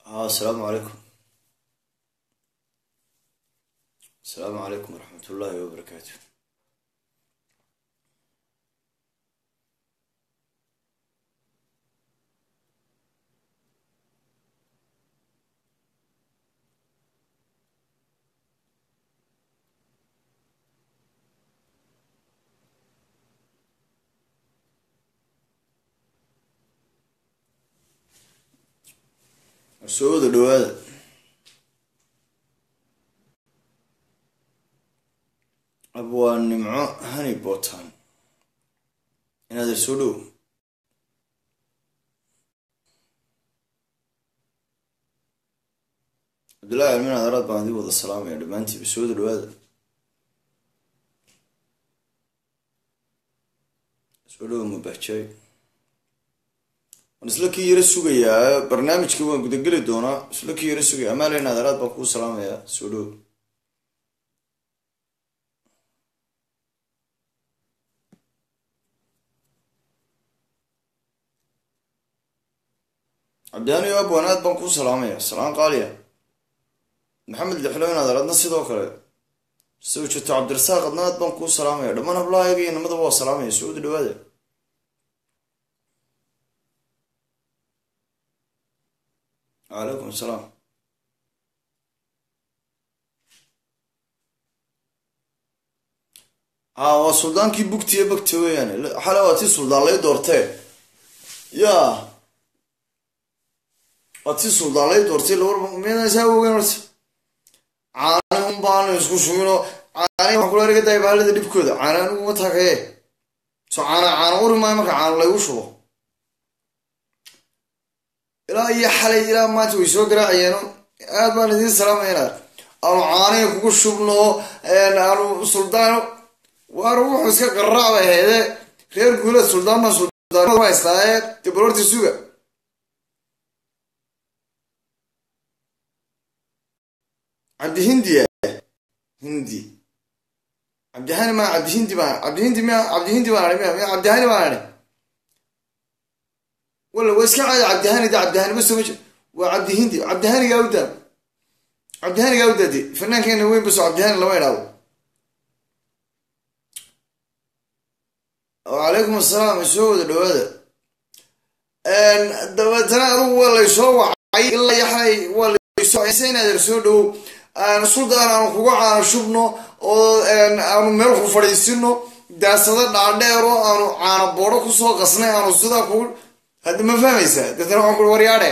ها السلام عليكم السلام عليكم ورحمة الله وبركاته soo wada dhawaada ab waa nimco hani bootaan inaad soo dhow cabdullahi almin adaraad baan idin wada salaamaya dhammaantiiba soo wada dhawaada soo dhow mubahjaay waan isla kii yaro sugayaa barnaamijka waan gudageli doonaa isla kii yaro sugaya amaalin adaraad baan kuu salaamayaa soo dhow cabdiyaani abwan aad baan kuu salaamaya salaan qaaliya maxamed lixloyn adaradna sidoo kale soo jeeto cabdirasaaq adna aad baan kuu salaamaya dhammaan hablahayaga iyo namadaba waa salaamaya soo wada dhawaada calaykum asalaam a waa suldaankii bugtiya bagta weeyaan xale waa tii suldaan lay doortee ya waa tii suldaan lay doortay lawar miyasaa ogeyn horta caani un baanu isku shugino caani waxaan kula erga daaya baalada dhibkooda caani anigu ma taakaye so caana caana uri maayo marka caana laygu shubo ilaa iyo xalay ilaa maanta way soo garaacayeeno aad baan idiin salaamayna aanu caaniga kugu shubno aanu suldaano waana wuxuu iska qaraac bay hayde reer guulad suldaan baan suldaan haystaaye dee balorti suga cabdihindiya hindi cabdihani ma cabdihindi baan cabdihindi miya cabdihindi baan ahi miya miya cabdihani baan ahi wala waa iska caadi cabdihani da cabdihani bas ma jir waa cabdihindi cabdihanigaa u daa cabdihanigaa u daade fanaankeena weyn baso cabdihani lama idhaado wacalaykum assalaam soo wada dhawaada dabeetana adugu waa laysoo wacay ilaa yaxay waa laysoo inaad soo dhowow suldaan aanu kuga caano shubno oo aanu meel ku fadhiisino daasado dhaadheero aanu caano boodho kusoo qasnay aanu sidaa kugu hadda ma fahmaysaa deetana waxaan kui waryaadhe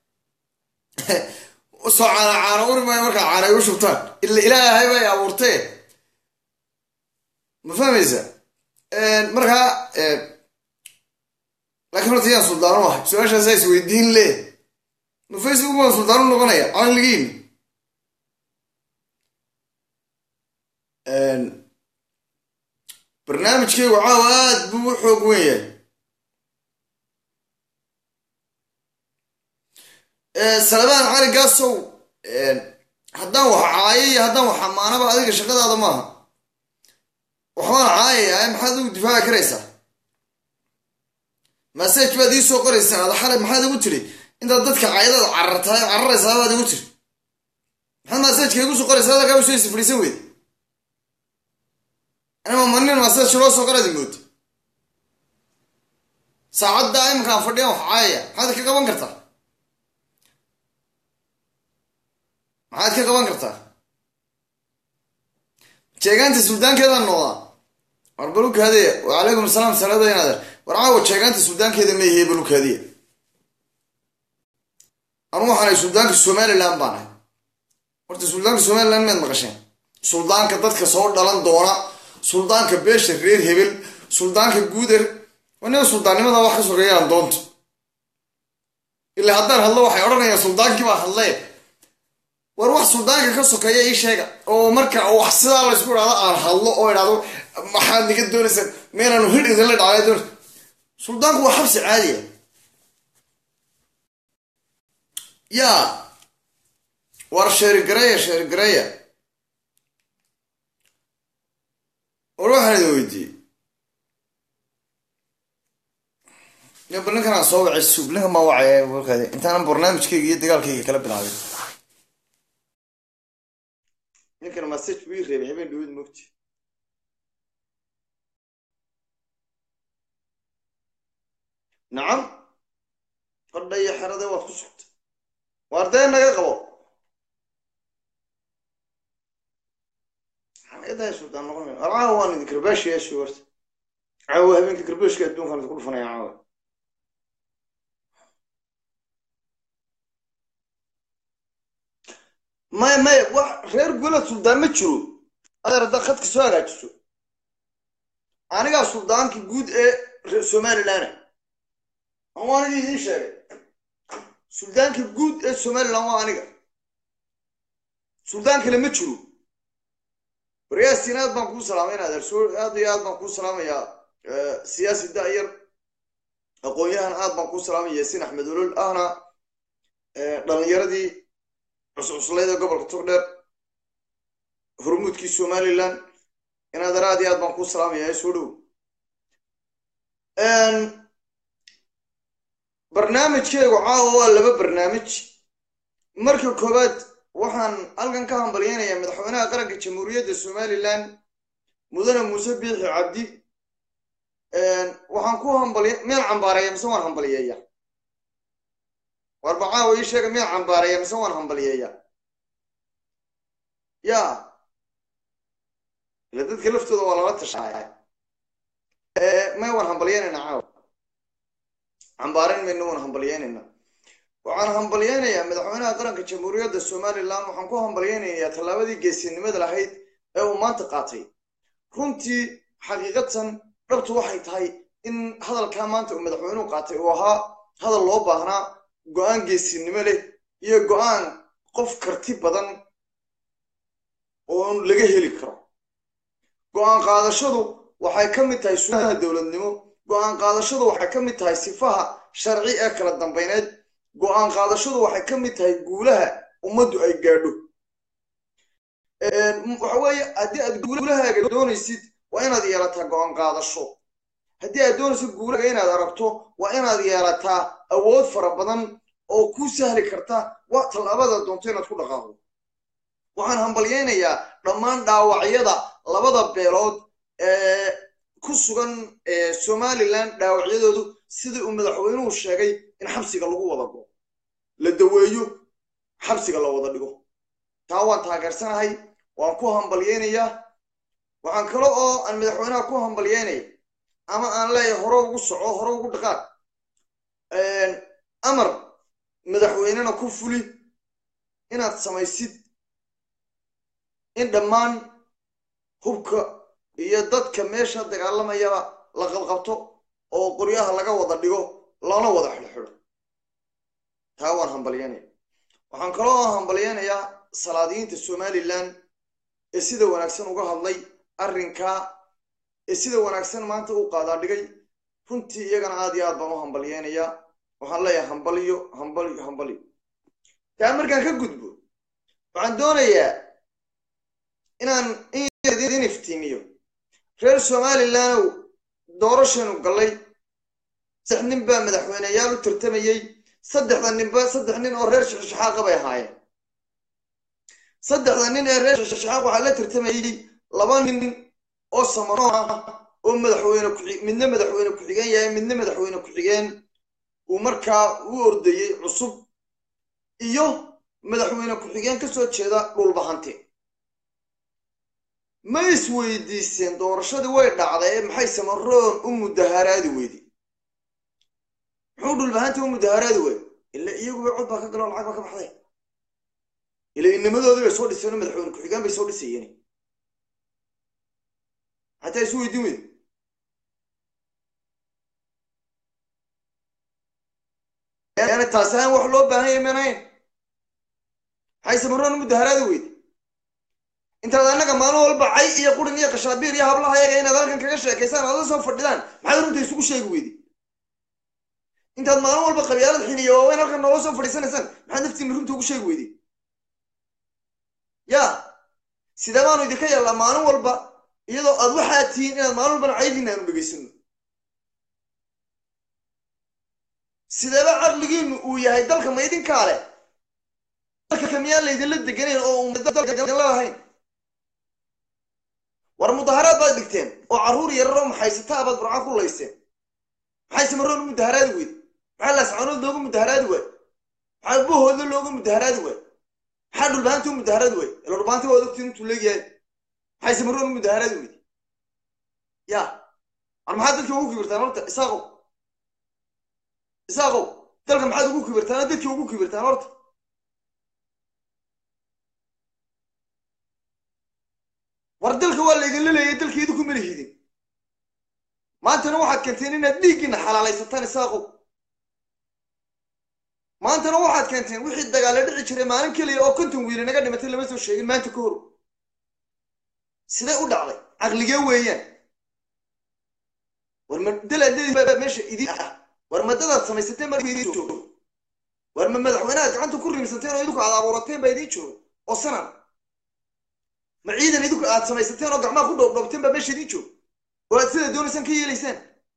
soo caana caano uri maayo markaa caana igu shubtaan ila ilaahay bay abuurtee ma fahmaysaa markaa laakiin horta yaan suldaano ahay su-aashaasaa is weydiin le ma facebook baan suldaano noqonaya caqligiin barnaamijkaygu caawa aad buu u xoog wen yahay salabaan cali gaasow haddaan wax caayo iyo haddaan wax amaanaba adiga shaqadaada maaha waxbaan caayaya maxaad ugu difaaci karaysaa masaj baad ii soo qoraysaa ada xalay maxaad igu tiri intaad dadka caayadaada carartahay cararaysaa baad igu tiri maxaad masajka igu soo qoraysaa adalkaa usoo isfadhiisan weyde anima manin masaj loo soo qoradi mood saacadda iminkaan fadhiyan wax caayaya maxaad ka qaban kartaa maxaad ka qaban kartaa jeegaanta suldaankeedaan noodaa war balukaadiya wacalaykum asalaam salaada inaader war caawa jeegaanta suldaankeeda ma yahiye balukaadiya anu waxaanay suldaanka somalilan baan ahay horta suldaanka somalilan maad maqasheen suldaanka dadka soo dhalan doona suldaanka beesha reer hebel suldaanka guuder wanina suldaannimada wax ka sogeeyaan doonto ilaa haddaan hadlo waxay odhanayaan suldaankii baa hadlee war wax suldaanka ka sokeeya ii sheega oo marka wax sidaa laysku idhahdo aan hadlo oo idhahdo maxaad niga doonaysaa meenaanu hidh idinla dhacay doon suldaanku waa xabsi caadiya yaa war sheerigareya sheerigareya war waxaan idin weydiiyey yo bal ninkan aan soo wacay suub ninkan baan wacay warkaadi intaanan barnaamijkayga iyo dagaalkayga kala bilaabin ninkan message buu ii reebay habeen dhaweed mogti nacam fadha iyo xerade waad ku sugtay waar dee naga qabo xanaadahay sultaan noqon war caawa waan idin karbaashi yeeshi warta caawa habeenka karbaashka adduunkan idinku dhufanaya caawa maya maya wax reer gulad suldaan ma jiro adeer haddaad khadka soo hagaajiso anigaa suldaankii guud ee somalilan waan idin idiin sheegay suldaanka guud ee somalilan waa aniga suldaan kale ma jiro waryaasiin aad baan kuu salaamayna adeer soo aad iyo aad baan kuu salaamayaa siyaasi da'yar aqoon-yahan aad baan kuu salaamaya yaasiin axmed olol ahna dhalinyaradii cuscuslayd ee gobolka togdheer hormuudkii somalilan in adeer aad iyo aad baan kuu salaamaya soo dhow barnaamijkeygu caawa waa laba barnaamij marka koowaad waxaan halkan ka hambalyeynayaa madaxweynaha qaranka jamhuuriyadda somalilan mudane muuse biixi cabdi waxaan ku hambaliy miyaan cambaareeya mise waan hambaliyeeya warba caawa ii sheega miyaan cambaareeya mise waan hambaliyeeya ya ila dadka laftooda waa lala tashaaya may waan hambalyeynayna caawa cambaareyn mayna waan hambalyeynayna waxaan hambalyeynayaa madaxweynaha qaranka jamhuuriyadda somalilan waxaan ku hambalyeynayaa tallaabadii geesinimada lahayd ee uu maanta qaatay runtii xaqiiqatan dhabtu waxay tahay in hadalkaa maanta uu madaxweynuhu qaatay uu ahaa hadal loo baahnaa go-aan geesinimo leh iyo go-aan qof karti badan oo laga heli karo go-aan qaadashadu waxay ka mid tahay sunaha dowladnimo go-aan qaadashadu waxay ka mid tahay sifaha sharci ee kala dambeyneed go-aan qaadashadu waxay ka mid tahay guulaha ummaddu ay gaadho waxa weeye haddii aad guulahaaga doonaysid waa inaad yeelataa go-aan qaadasho haddii aad doonaysid guulahaaga inaad aragto waa inaad yeelataa awood fara badan oo kuu sahli karta wa tallaabada doonto inaad ku dhaqaaqdo waxaan hambalyeynayaa dhammaan dhaawacyada labada beelood ee ku sugan somalilan dhaawacyadoodu sidii uu madaxweynuhu sheegay in xabsiga lagu wada go la daweeyo xabsiga la wada dhigo taa waan taageersanahay waan ku hambalyeynayaa waxaan kale oo aan madaxweynaha ku hambalyeynaya ama aan leeyahay hore ugu soco hore ugu dhaqaaq amar madaxweynena ku fuli inaad samaysid in dhammaan hubka iyo dadka meesha dagaalamayaba la qabqabto oo qoryaha laga wada dhigo lana wada xidhxidho taa waan hambalyeynaya waxaan kaloo hambalyeynayaa salaadiyiinta somalilan ee sida wanaagsan uga hadlay arrinkaa ee sida wanaagsan maanta u qaadaa dhigay runtii iyagana aad iyo aad baan u hambalyeynayaa waxaan leeyahay hambaliyo hambaliyo hambaliyo taa markaan ka gudbo waxaan doonayaa inaan in iftiimiyo reer somalilandow doorashanu gallay saddex nin baa madaxweyneyaal u tartamayey saddexda ninba saddex nin oo reer shixshaxaaqa bay ahaayeen saddexda nin ee reer shixshaxaaq waxaa la tartamayey laba nin oo samano ah oo madaxweyne ku midna madaxweyne ku-xigeen yahay midna madaxweyne ku-xigeen uu markaa u ordayey cusub iyo madaxweyne ku-xigeen ka soo jeeda dhulbahante ma isweydiiseen doorashadii way dhacday maxay samaroon u mudaharaadi weyday muxuu dhulbahanta u mudaharaadi wey ila iyaguba cod baa ka galoo lacag baa ka baxday ila inamadooda bay soo dhiseen oo madaxweyne ku-xigaan bay soo dhisayeen xataa isu weydiin weyda yani taasi aan wax loo baahan yahay manayn maxay samaroon u mudaharaadi weyday intaad annaga maalin walba cay iyo qurin iyo kashaabiir iyo hablaha yaga inaad halkan kaga sheekaysaan aada soo fadhidaan maxaad runta isugu sheegi weyday intaad maalin walba qabyaalad xiniyo waaweyn halkan noola soo fadhiisanaysaan maxaad naftiina runta ugu sheegi weyday ya sidee baanu idinka yeellaa maalin walba iyadoo aad waxaad tihiin inaad maalin walbana caydiina aanu dhegaysano sideeba caqligiinu uu yahay dalka ma idinkaa leh dalka miyaan laydinla deganayn oo umdalahayn war mudaharaad baad dhigteen oo carruur yararoo maxaysataa baad burca ku layseen maxay samaroon u mudaharaadi weyd maxaa laascanood looga mudaharaadi waay maxaa bohooda looga mudaharaadi waay maxaa dhulbaanta u mudaharaadi waay ila dhulbaanta waa ogtiin intuu leegyahay maxay samaroon u mudaharaadi weyd ya war maxaad dadkii ugu kibirtaan horta isaaqow isaaqow dalka maxaad ugu kibirtaan dadkii ugu kibirtaan horta war dalka waa laydinla leeyay dalkii idinku mala hidin maantana waxaad keenteen inaad dhiiggiina xalaalaysataan isaaqow maantana waxaad keenteen wixii dagaalla dhici jiray maalin keliya oo konton wiili naga dhimatay lama soo sheegin maanta ka hor siday u dhacday caqligee weeyaan war ma dalaadadii meesha idin ah war madadaad samaysateen baa idin joogo war ma madaxweynaha gacanta ku riimsateen oo idinku aad abuurateen baa idin joogo oo sanan ma ciidan idinku aad samaysateen oo gacmaha ku dhowdhowteen baa meesha idin joogo oo aad sida doonaysaan ka yeelaysaan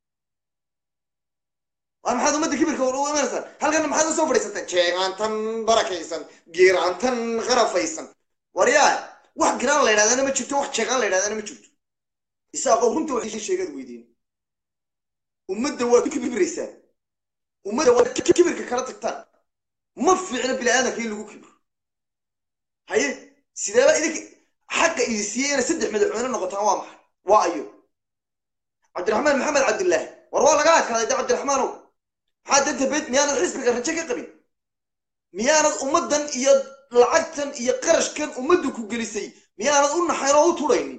war maxaad ummadda kibirka u imanaysaan halkana maxaad usoo fadhiisateen jeegaantan barakaysan geeraantan qarafaysan war yaa wax giraan la ydhahdana ma jirto wax jeegaan la ydhahdana ma jirto isaaqoo runta wax sheegaad weydiin ummadda waad kibiraysaan ummadda waad kibirka kala tagtaan ma fiicno bini aadamka in lagu kibiro haye sideeba idinka xaqa idi siiyey inay saddex madaxweyne noqotaan waa maxay waa ayo cabdiraxmaan maxamed cabdillaahi war waa laga adkaaday de cabdiraxmaanow maxaa danta bed miyaanad xisbiga rajo ka qabin miyaanad ummaddan iyo lacagtan iyo qarashkan ummaddu ku gelisay miyaanad u naxayn oo u tudhaynin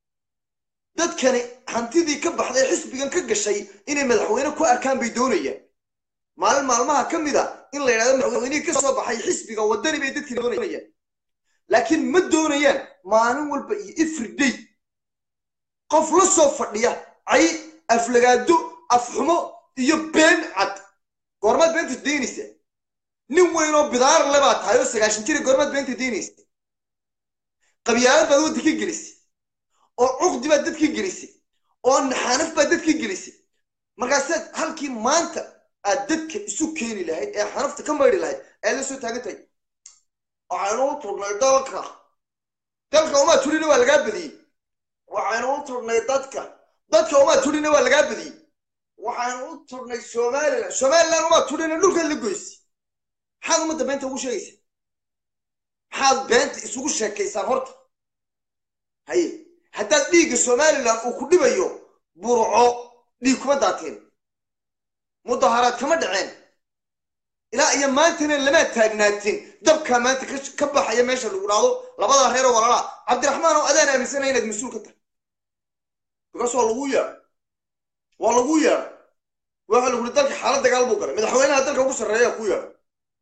dadkani hantidii ka baxday xisbigan ka gashay inay madaxweyne ku arkaan bay doonayaan maalin maalmaha ka mid a in la yidhahdo madaxweynihii ka soo baxay xisbiga waddani bay dadkii doonayaan laakiin ma doonayaan maalin walba iyo everyday qof la soo fadhiya cay aflagaado afxumo iyo been cad goormaad beenta daynaysa nin weyn oo bidaar le baa tahay oo sagaashan jira goormaad beenta daynaysa qabyaalad baad wadda ka gelisay oo cuqdi baad dadkii gelisay oo naxaanaf baad dadkii gelisay markaasaad halkii maanta aad dadka isu keeni lahayd ee xanafta ka maydhi lahayd aad la soo taagan tahay waxaynu u turnay dalka dalka umaa turina waa lagaa badiyey waxaynu u turnay dadka dadka umaa turina waa lagaa badiyey waxaynu u turnay somalilan somalilan umaa turina dhulkaad la goysay maxaad ummadda beenta ugu sheegaysaa maxaad beenta isugu sheekaysaan horta haye haddaad dhiigga somalilan uu ku dhibayo burco dhiig kuma daateen mudaharaad kama dhaceen ilaa iyo maantana lama taagnaatin dabkaa maanta ka baxaya meesha lagu dhahdo labadaa reeroo walaalaa cabdiraxmaan oo adaan aaminsanaya inaad mas-uul ka tahay bikaas waa lagu yeedhay waa lagu yeedhay waxa lagu uri dalka xaalad dagaal buu galay madaxweynaha dalka ugu sarreeya ku yeedhay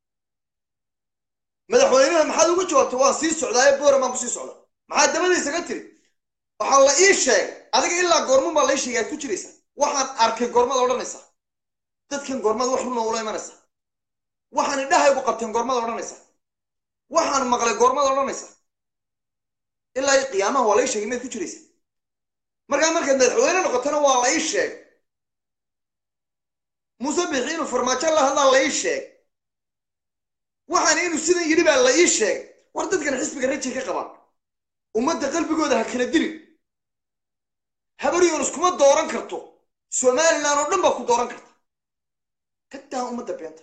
madaxweynaha maxaad uga jawaabtay waan sii socdaaye booran baan kusii socda maxaa dabadaysa ka tiri waxaa la ii sheegay adiga ilaa goorman baa lai sheegay aad ku jiraysaa waxaan arkay goormada odhanaysaa dadkan goormada wax runa ula imanaysaa waxaan idhahaygu qabteen goormada odhanaysaa waxaan maqlay goormada odhanaysaa ilaa qiyaamaha waa lai sheegay maad ku jiraysaa markaa markaad madaxweyne noqotona waa la ii sheegay muuse bixi inuu farmaajo la hadlaa la ii sheegay waxaan inuu sidan yidhi baa la ii sheegay war dadkan xisbiga rajay ka qabaan ummadda qalbigooda ha kala dilin habaryoon iskuma dooran karto somalilan oo dhan baa ku dooran karta ka daa ummadda beenta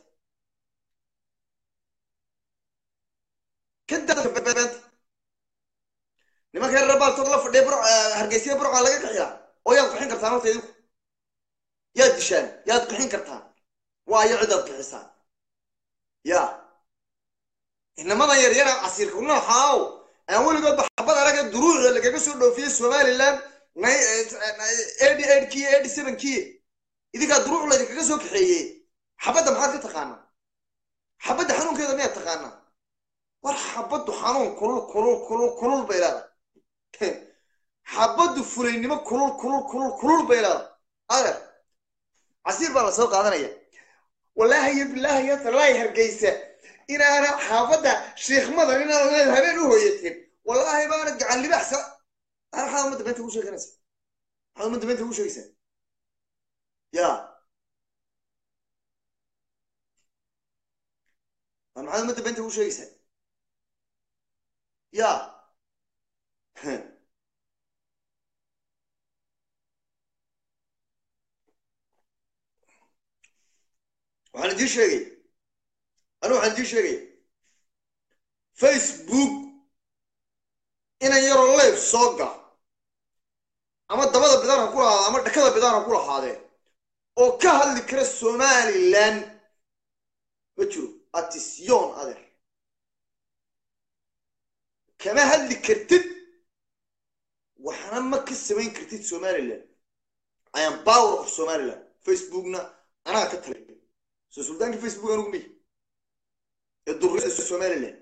ka daa beenta nimanka reer baaltood la fadhiya bur hargeysyada burca laga qixiyaa oo yaad qixin kartaan horta idinku yaad dishaan yaad qixin kartaan waayo cidaad qixisaan ya inamadan yaryara casiirka nooxaaw aan weligoodba xabad araga duruucda lagaga soo dhoofiyey somalilan eighty eight kiye eighty seven kiye idinkaa duruuc laydinkaga soo kaxeeyey xabadda maxaad ka taqaanaa xabadda xanuunkeeda miyaad taqaanaa war xabaddu xanuun kulul kulul kulul kulul bay leedahay xabaddu fulaynimo kulul kulul kulul kulul bay leedahay adeer casiir baa la soo qaadanaya wallaahi yo bilaahi yo tallaahi hargeysa inaana xaafadda shiikhmadan inaad habeen u hooyateen wallaahi baana gacan libaxsa maxaad ummadda beenta ugu sheeganaysa maxaad ummadda beenta ugu sheegaysaa ya waa maxaad ummadda beenta u sheegaysaa ya waxaan idiin sheegay anigu waxaan idiin sheegaya facebook inan yaroo leyf soo gala ama dabada bidaan ha ku lahaade ama dhakada bidaan ha ku lahaadee oo ka hadli kara somalilan ma jiro atisyon adeer kama hadli kartid waxna ma ka samayn kartid somalilan i am power of somaliland facebookna anaa ka talay soo suldaanka facebook anugu miy ee durriyada somaliland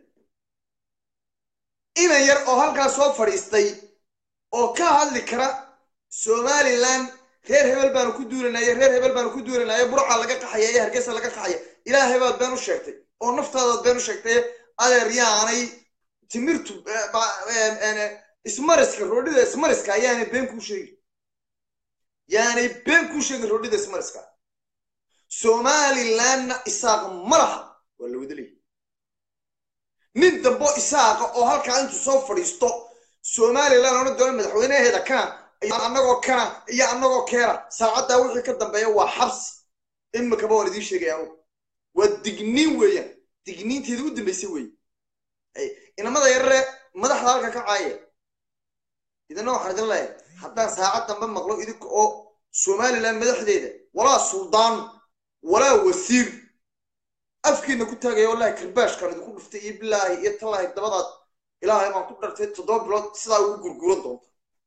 inan yar oo halkaas soo fadhiistay oo ka hadli kara somalilan reer hebel baanu ku duulanaya reer hebel baanu ku duulanaya burca laga qaxaya iyo hargeysa laga qaxaya ilaahay baad been u sheegtay oo naftaadaad been u sheegtay adeer yaanay timirtu ismariska roodhida ismariska ayaanay been kuu sheegin yaanay been kuu sheegin roodhida ismariska somalilandna isaaqa ma laha waa la wada leeyahy nin dambo isaaqa oo halkaa intuu soo fadhiisto somaliland ona doona madaxweynaheeda kana iyo annagoo kana iyo annagoo keena saacaddaa wixii ka dambeeya waa xabsi imikaba waan idiin sheegaya anugu waa digniin weeyaan digniinteeda u dambaysa weeye inamada yarare madaxda halka ka caaya idina waxaan idin leeyahay haddaan saacad dambe maqlo idinka oo somaliland madaxdeeda walaa suldaan walaa wasiir afkiina ku taagaya wallahi karbaashkaan idinku dhuftay iyo bilaahi iyo tallaahi dabadaad ilaahay baan ku dhartay toddoba bilood sidaa ugu gurguran doonta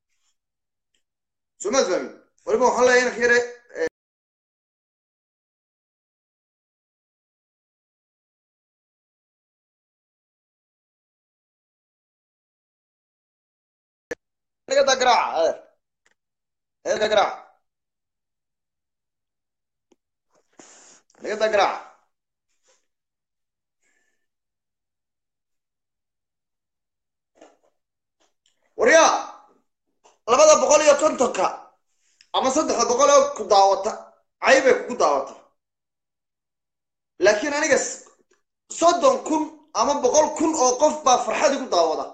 somaad fahmin waliba waxaan leeyahay inanka yare da garaaca adeer eeda garaaca nagada garaaca waryaa labada boqol iyo kontonka ama saddexda boqol oo ku daawata caybay kugu daawata laakiin aniga soddon kun ama boqol kun oo qof baa farxad igu daawada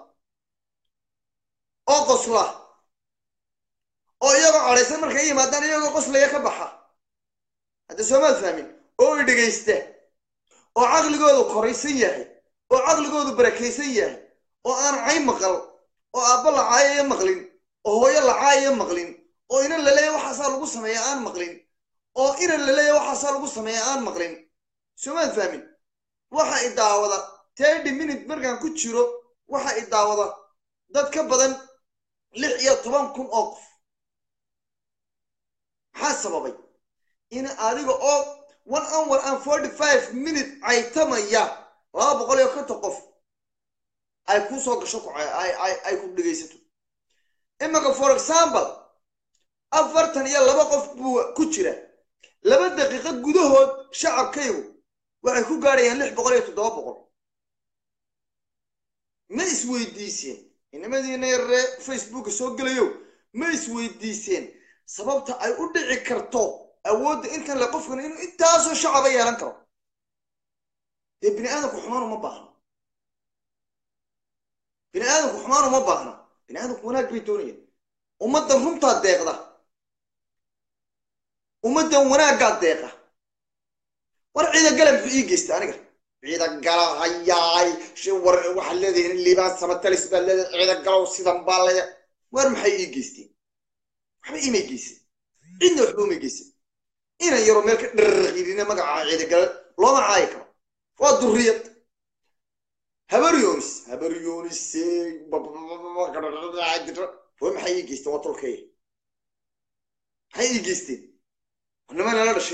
oo qosla oo iyagoo cadhaysan markay yimaadaan iyagoo qoslaya ka baxa hadda soomaad fahmin oo i dhegaysta oo caqligoodu koraysan yahay oo caqligoodu barakaysan yahay oo aan cay maqal oo aabba la caayaya maqlin oo hooyo la caayaya maqlin oo inan laleeya waxaasaa lagu sameeya aan maqlin oo inan laleeya waxaasaa lagu sameeya aan maqlin soomaad fahmin waxa i daawada thirty minute markaan ku jiro waxa i daawada dad ka badan lix iyo toban kun oo qof maxaa sababay in adiga oo one hour and forty five minute caytamaya laba boqol iyo konton qof ay kuu soo gasho ay ku dhegaysato imika for example afartan iyo laba qof buu ku jira laba daqiiqo gudahood shacabkaygu waxay ku gaadhayaan lix boqol iyo toddoba boqol ma isweydiiseen inamadiina yaree facebooka soo gelayo ma isweydiiseen sababta ay u dhici karto awoodda intan le qofkan inuu intaasoo shacaba yeelan karo dee bini aadamku xumaan uma baahna bini aadamku xumaan uma baahna bini aadamku wanaag bay doonayaan ummaddan runtaa deeqda ummaddan wanaaggaa deeqa war ciida gala muxuu ii geystay aniga ciida gala hayaay war waxaad leedahay liibaan samatalis baad leedahay ciida galow sidan baa leeya war maxay ii geysteen waxba iimay geysan cidna waxba umay geysan inan yaroo meel ka dharriirina magaca ciida gala looma caayi karo waa durriyad habar yoonis habar yoonis way maxay ii geysteen waa tolkaya maxay ii geysteen nima nala dhashay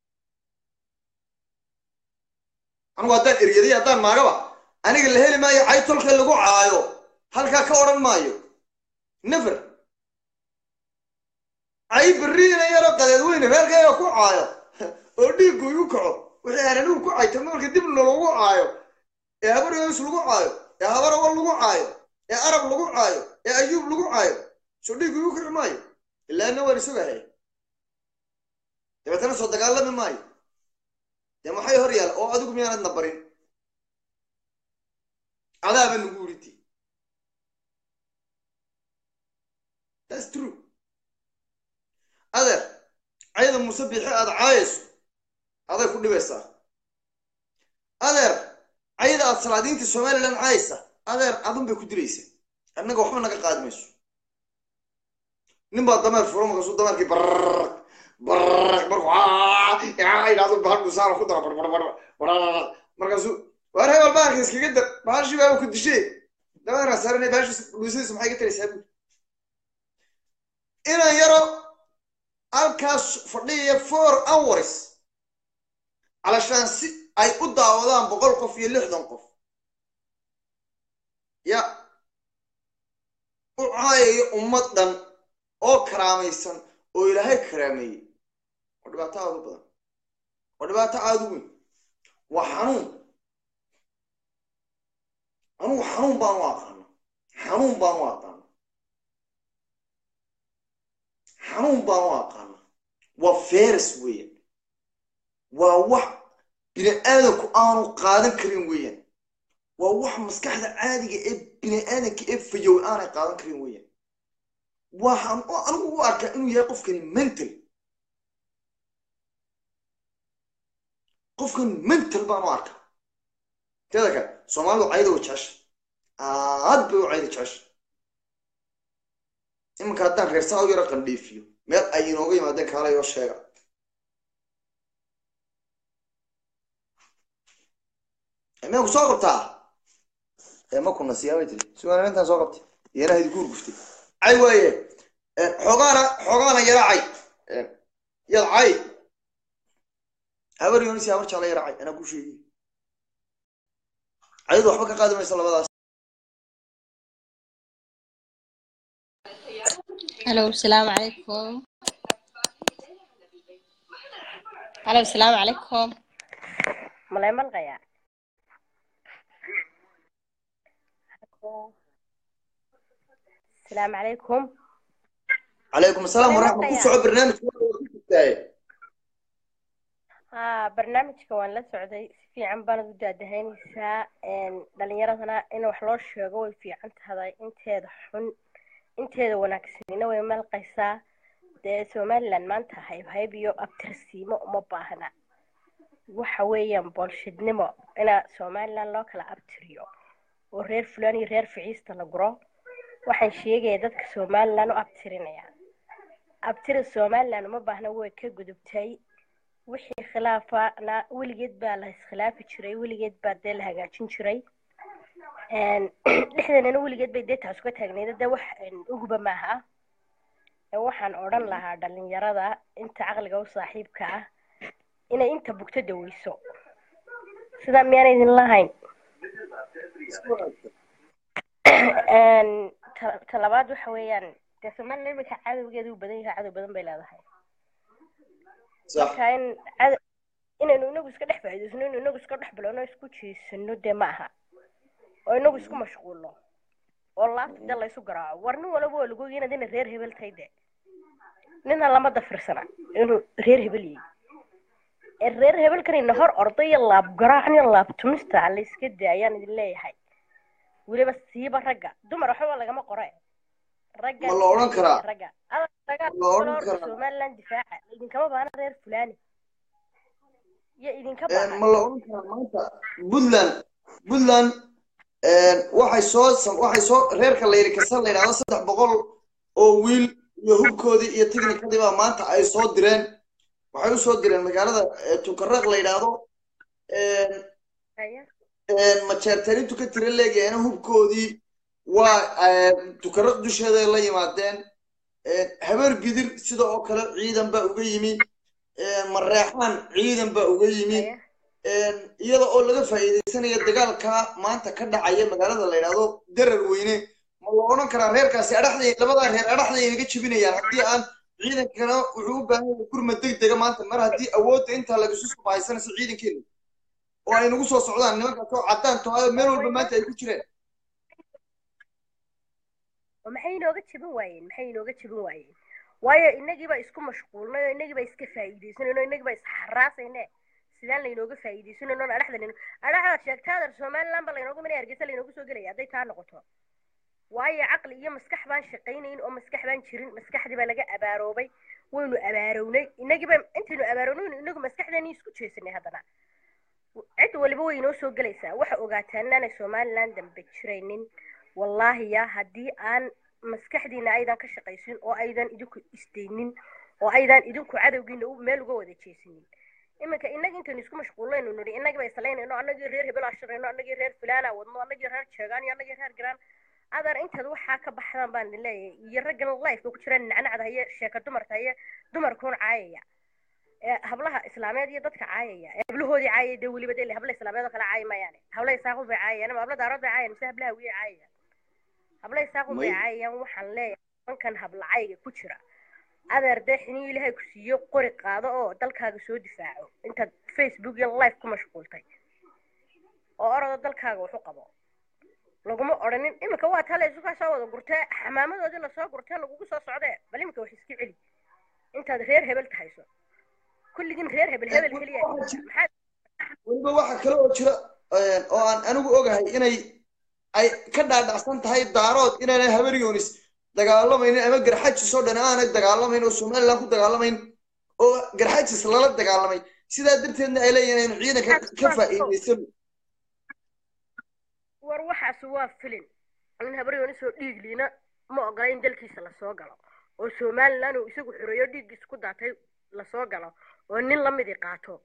anugu haddaan eryaday haddaan maagaba aniga la heli maayo cay tolka lagu caayo halkaa ka odhan maayo nefer cay berriina yaroo qadeed weyne reerkayga ku caayo oo dhiiggu igu kaco wixii haranuhu ku cayta marka dibna lagu caayo ee habar yoonis lagu caayo ee habar awal lagu caayo ee arab lagu caayo ee ayuub lagu caayo soo dhiiggu igu kaci maayo ilaana waan isogahaya dabeetana soo dagaalami maayo dee maxay hor yaal oo adigu miyaanadna barin adaaba nagu uriti thats true adeer cayda muuse biixi aada caayayso aday ku dhibaysaa adeer cayda aad salaadiintii somalilan caayaysa adeer adun bay ku dilaysa annaga waxba naga qaadi mayso nin baa dameer furo markaasuu dameerkii barraq barraq markuu idhaahdo bahal dhusaana ku dara barbarbar markaasuu waar hebel bahalka iskaga dar bahashii baaba ku dishee dameerkaa saaranay bahashi dhuusadiisa maxay ga taraysaa buuri inaan yaro halkaas fadhiyaya four hours calashaan si ay u daawadaan boqol qof iyo lixdan qof ya u caayayo ummad dhan oo karaamaysan oo ilaahay karaameeyey waa dhibaato aada u badan waa dhibaato aada u weyn waa xanuun anugu xanuun baan u aqaana xanuun baan u aqaana xanuun baan u aqaana waa feres weeyaan waa wax bini aadanku aanu qaadan karin weeyaan waa wax maskaxda caadiga ee bini aadanka ee fayow aanay qaadan karin weeyaan waxaan anigu u arkaa inuu yahay qofkani mental qofkan mental baan u arkaa teeda kale soomaalidu cayda way jecesha aad bay u cayda jecesha iminka haddaan reersaa u yaro qandhiifiyo meel ay inooga yimaadeen kaalayoo sheega mea ku soo qabtaa ma kuna siyaabay tiri sugaan intaan soo qabtay iyana idinku urguftay cay waaye xoogaana xoogaana yara cay yad cay habar yoonisi habar jecla yara cay anaa ku sheegi cayadu waxba ka qaadi maysa labadaas هلو السلام عليكم هلو السلام عليكم malay malqayaa asalaamu calaykum calaykum asalaam waraxma ku soco barnaamijka ha barnaamijka waan la socday si fiican baanad u daadahaynaysaa dhalinyaradana in wax loo sheego way fiican tahay inteeda xun inteeda wanaagsanina way malqaysaa dee somaliland maanta haybhayb iyo abtirsiimo uma baahna waxa weeyaan boolshidnimo inaa somaliland loo kala abtiriyo oo reer fulaan iyo reer ficiista la guro waxaan sheegaya dadka somaliland u abtirinaya abtiri somaliland uma baahna way ka gudubtay wixii khilaafana weligeed baa la iskhilaafi jiray weligeed baa dee la hagaajin jiray dhexdanana weligeed bay dee taas uga taagneyd dee wax uguba maaha waxaan odhan lahaa dhalinyarada inta caqliga u saaxiibka ah inay inta bugto daweyso sidaa miyaana idin lahayn talabaad waxa weeyaan dee somaliland iminka cadowgeeda u badan yahay cadow badan bay leedahay marka in inaynu inagu iska dhex faa'iidaysano inu inagu iska dhex bilowno isku jiisano dee ma aha oo inagu isku mashquulno oo laabta dee laysu garaaco war nin walaba waa lagu ogi inaad ina reer hebel tahay de nina lama dafirsana inuu reer hebel yahay reer hebelkanina hor orday iyo laab garaacan iyo laab tumista la iska daayaan idin leeyahay weliba siiba ragga dumar waxba lagama qore ragga ma la odhan karaa ragga adag dagaal Ma la odhan orda karaa? somaliland difaaca idinkama baana reer fulani iyo idinka ma baana la odhan karaa maanta puntland puntland waxay soo sam- waxay soo reerka la yidhi kasa la yidhahdo saddex boqol oo wiil iyo hubkoodii iyo tiknikadii baa maanta ay soo direen waxay u soo direen magaalada eh, tukareeq la yidhaahdo Haya. majeertaniintu ka tira leegayana hubkoodii waa tukareeq dusheeday la yimaadeen habeer gidir sida oo kale ciidan baa uga yimi mareexaan ciidan baa uga yimi Haya. iyada oo laga faa'iidaysanaya dagaalka maanta ka dhacaya magaalada la yidhaahdo darar weyne ma la odhan karaa reerkaasi adhaxday labadaa reer adhaxday inaga jebinayaan haddii aan ciidankana wuxuu u baahan yahay gurma degdega maanta mar haddii awoodda intaa lagasu subahaysanayso ciidankeena oo ay nagu soo socdaan nimankaas oo caddaan tohayo meel walba maanta ay ku jireen oo maxay inooga jebin waayeen maxay inooga jebin waayeen waayo inagiiba isku mashquulnay oo inagiiba iska faa'iidaysanayno inagiiba isxaraasayne sidaan laynooga faa'iidaysanayno oon adhaxda layno adhaxdaad sheegtaadar somaliland ba laynooga minay hargeysa laynooga soo gelaya hadday taa noqoto waayo caqli iyo maskax baan shaqaynayn oo maskax baan jirin maskaxdii baa laga abaaroobay waynu abaarownay inagiiba intaynu abaarownaynu inagu maskaxdeeni isku jeesanay haddana cid waliba way inoo soo gelaysaa waxa ogaataan inaanay somaliland dambe jiraynin wallaahi ya haddii aan maskaxdiina aydan ka shaqaysin oo aydan idinku isdaynin oo aydan idinku cadowgiina u- meel uga wada jeesinin iminka inaga intaynu isku mashquulinaynu nidhi inagiiba islaynayno annagii reer hebel ashirayno annagii reer fulaana wadno annagii reer jeegaan iyo annagii reer garaan adar intaad waxaa ka baxdaan baan idin leeyahay iyo raggan lifeka ku jiraan nacnacda haye sheeka dumarka haye dumarkuun caayaya ee hablaha islaameed iyo dadka caayaya ee hablahoodii caayaya dee weliba dee habla islaameed oo kale caayi maayaane habla isaaqun bay caayayaan ama habla daarood bay caayayaan mise hablaha wiye caayayaan habla isaaqun bay May- caayayaan waxaan leeyahay nimankan hablacayga ku jira adeer dee xinii ilaahay ku siiyo qori qaado oo dalkaaga soo difaaco intaad facebook iyo live ku mashquultay oo orada dalkaaga wax u qabo laguma odhanin iminka waa tale isu kaa soo wada gurtee xamaamadoodii lasoo gurtee lagugu soo socdee bal iminka wax iska celi intaad reer hebel tahayso kulligiin reer hebel hebel keliya maxaad weliba waxa kale oo jira een, oo aan anigu ogahay inay ay ka dhaadhacsan tahay daarood inaanay habaryonis dagaalamaynin ama garxajis oo dhan aanay dagaalamayn oo somaliland ku dagaalamayn oo garxajis lala dagaalamay sidaa darteedna ay leeyihiin aynu ciidanka ka faa'iidaysano war waxaas waa filin in habaryoonisoo dhiigliina ma ogola in dalkiisa lasoo galo oo somaliland uu isagu xoreeyo dhiiggiisa ku daatay lasoo galo oo nin lamidii qaato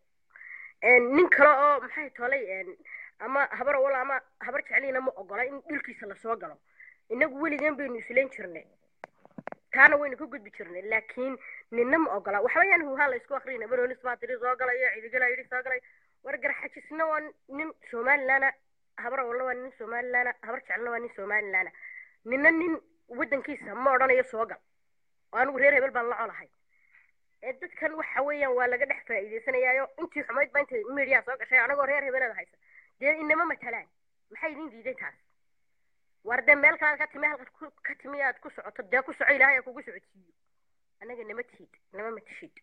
nin kale oo maxay tolay ama habar wala ama habar jecliina ma ogola in dhulkiisa lasoo galo inagu weligan baynu islayn jirnay taana waynu ka gudbi jirnay laakiin ninna ma ogola waxba yaan huhaa la isku akriyna baroonis baa tiri soo galayo cidigala yidhi soo galay war garxajisna waa nin somalilaana habar walla waa nin somalilaana habar jeclina waa nin somalilaana ninna nin waddankiisa ma odhanayo soo gal oo anigu reer hebel baan la colahay ee dadkan waxa weeyaan waa laga dhex faa'iidaysanayaayo intii xumayd baa intay media soo gashay anagoo reer hebelada haysa dee inama matalaan maxay idin diiday taas war dee meel kalaad ka timi halkaad ku ka timi aad ku socoto dee ku soco ilaahay kugu socodsiiyo anaga nama tihid nama matishid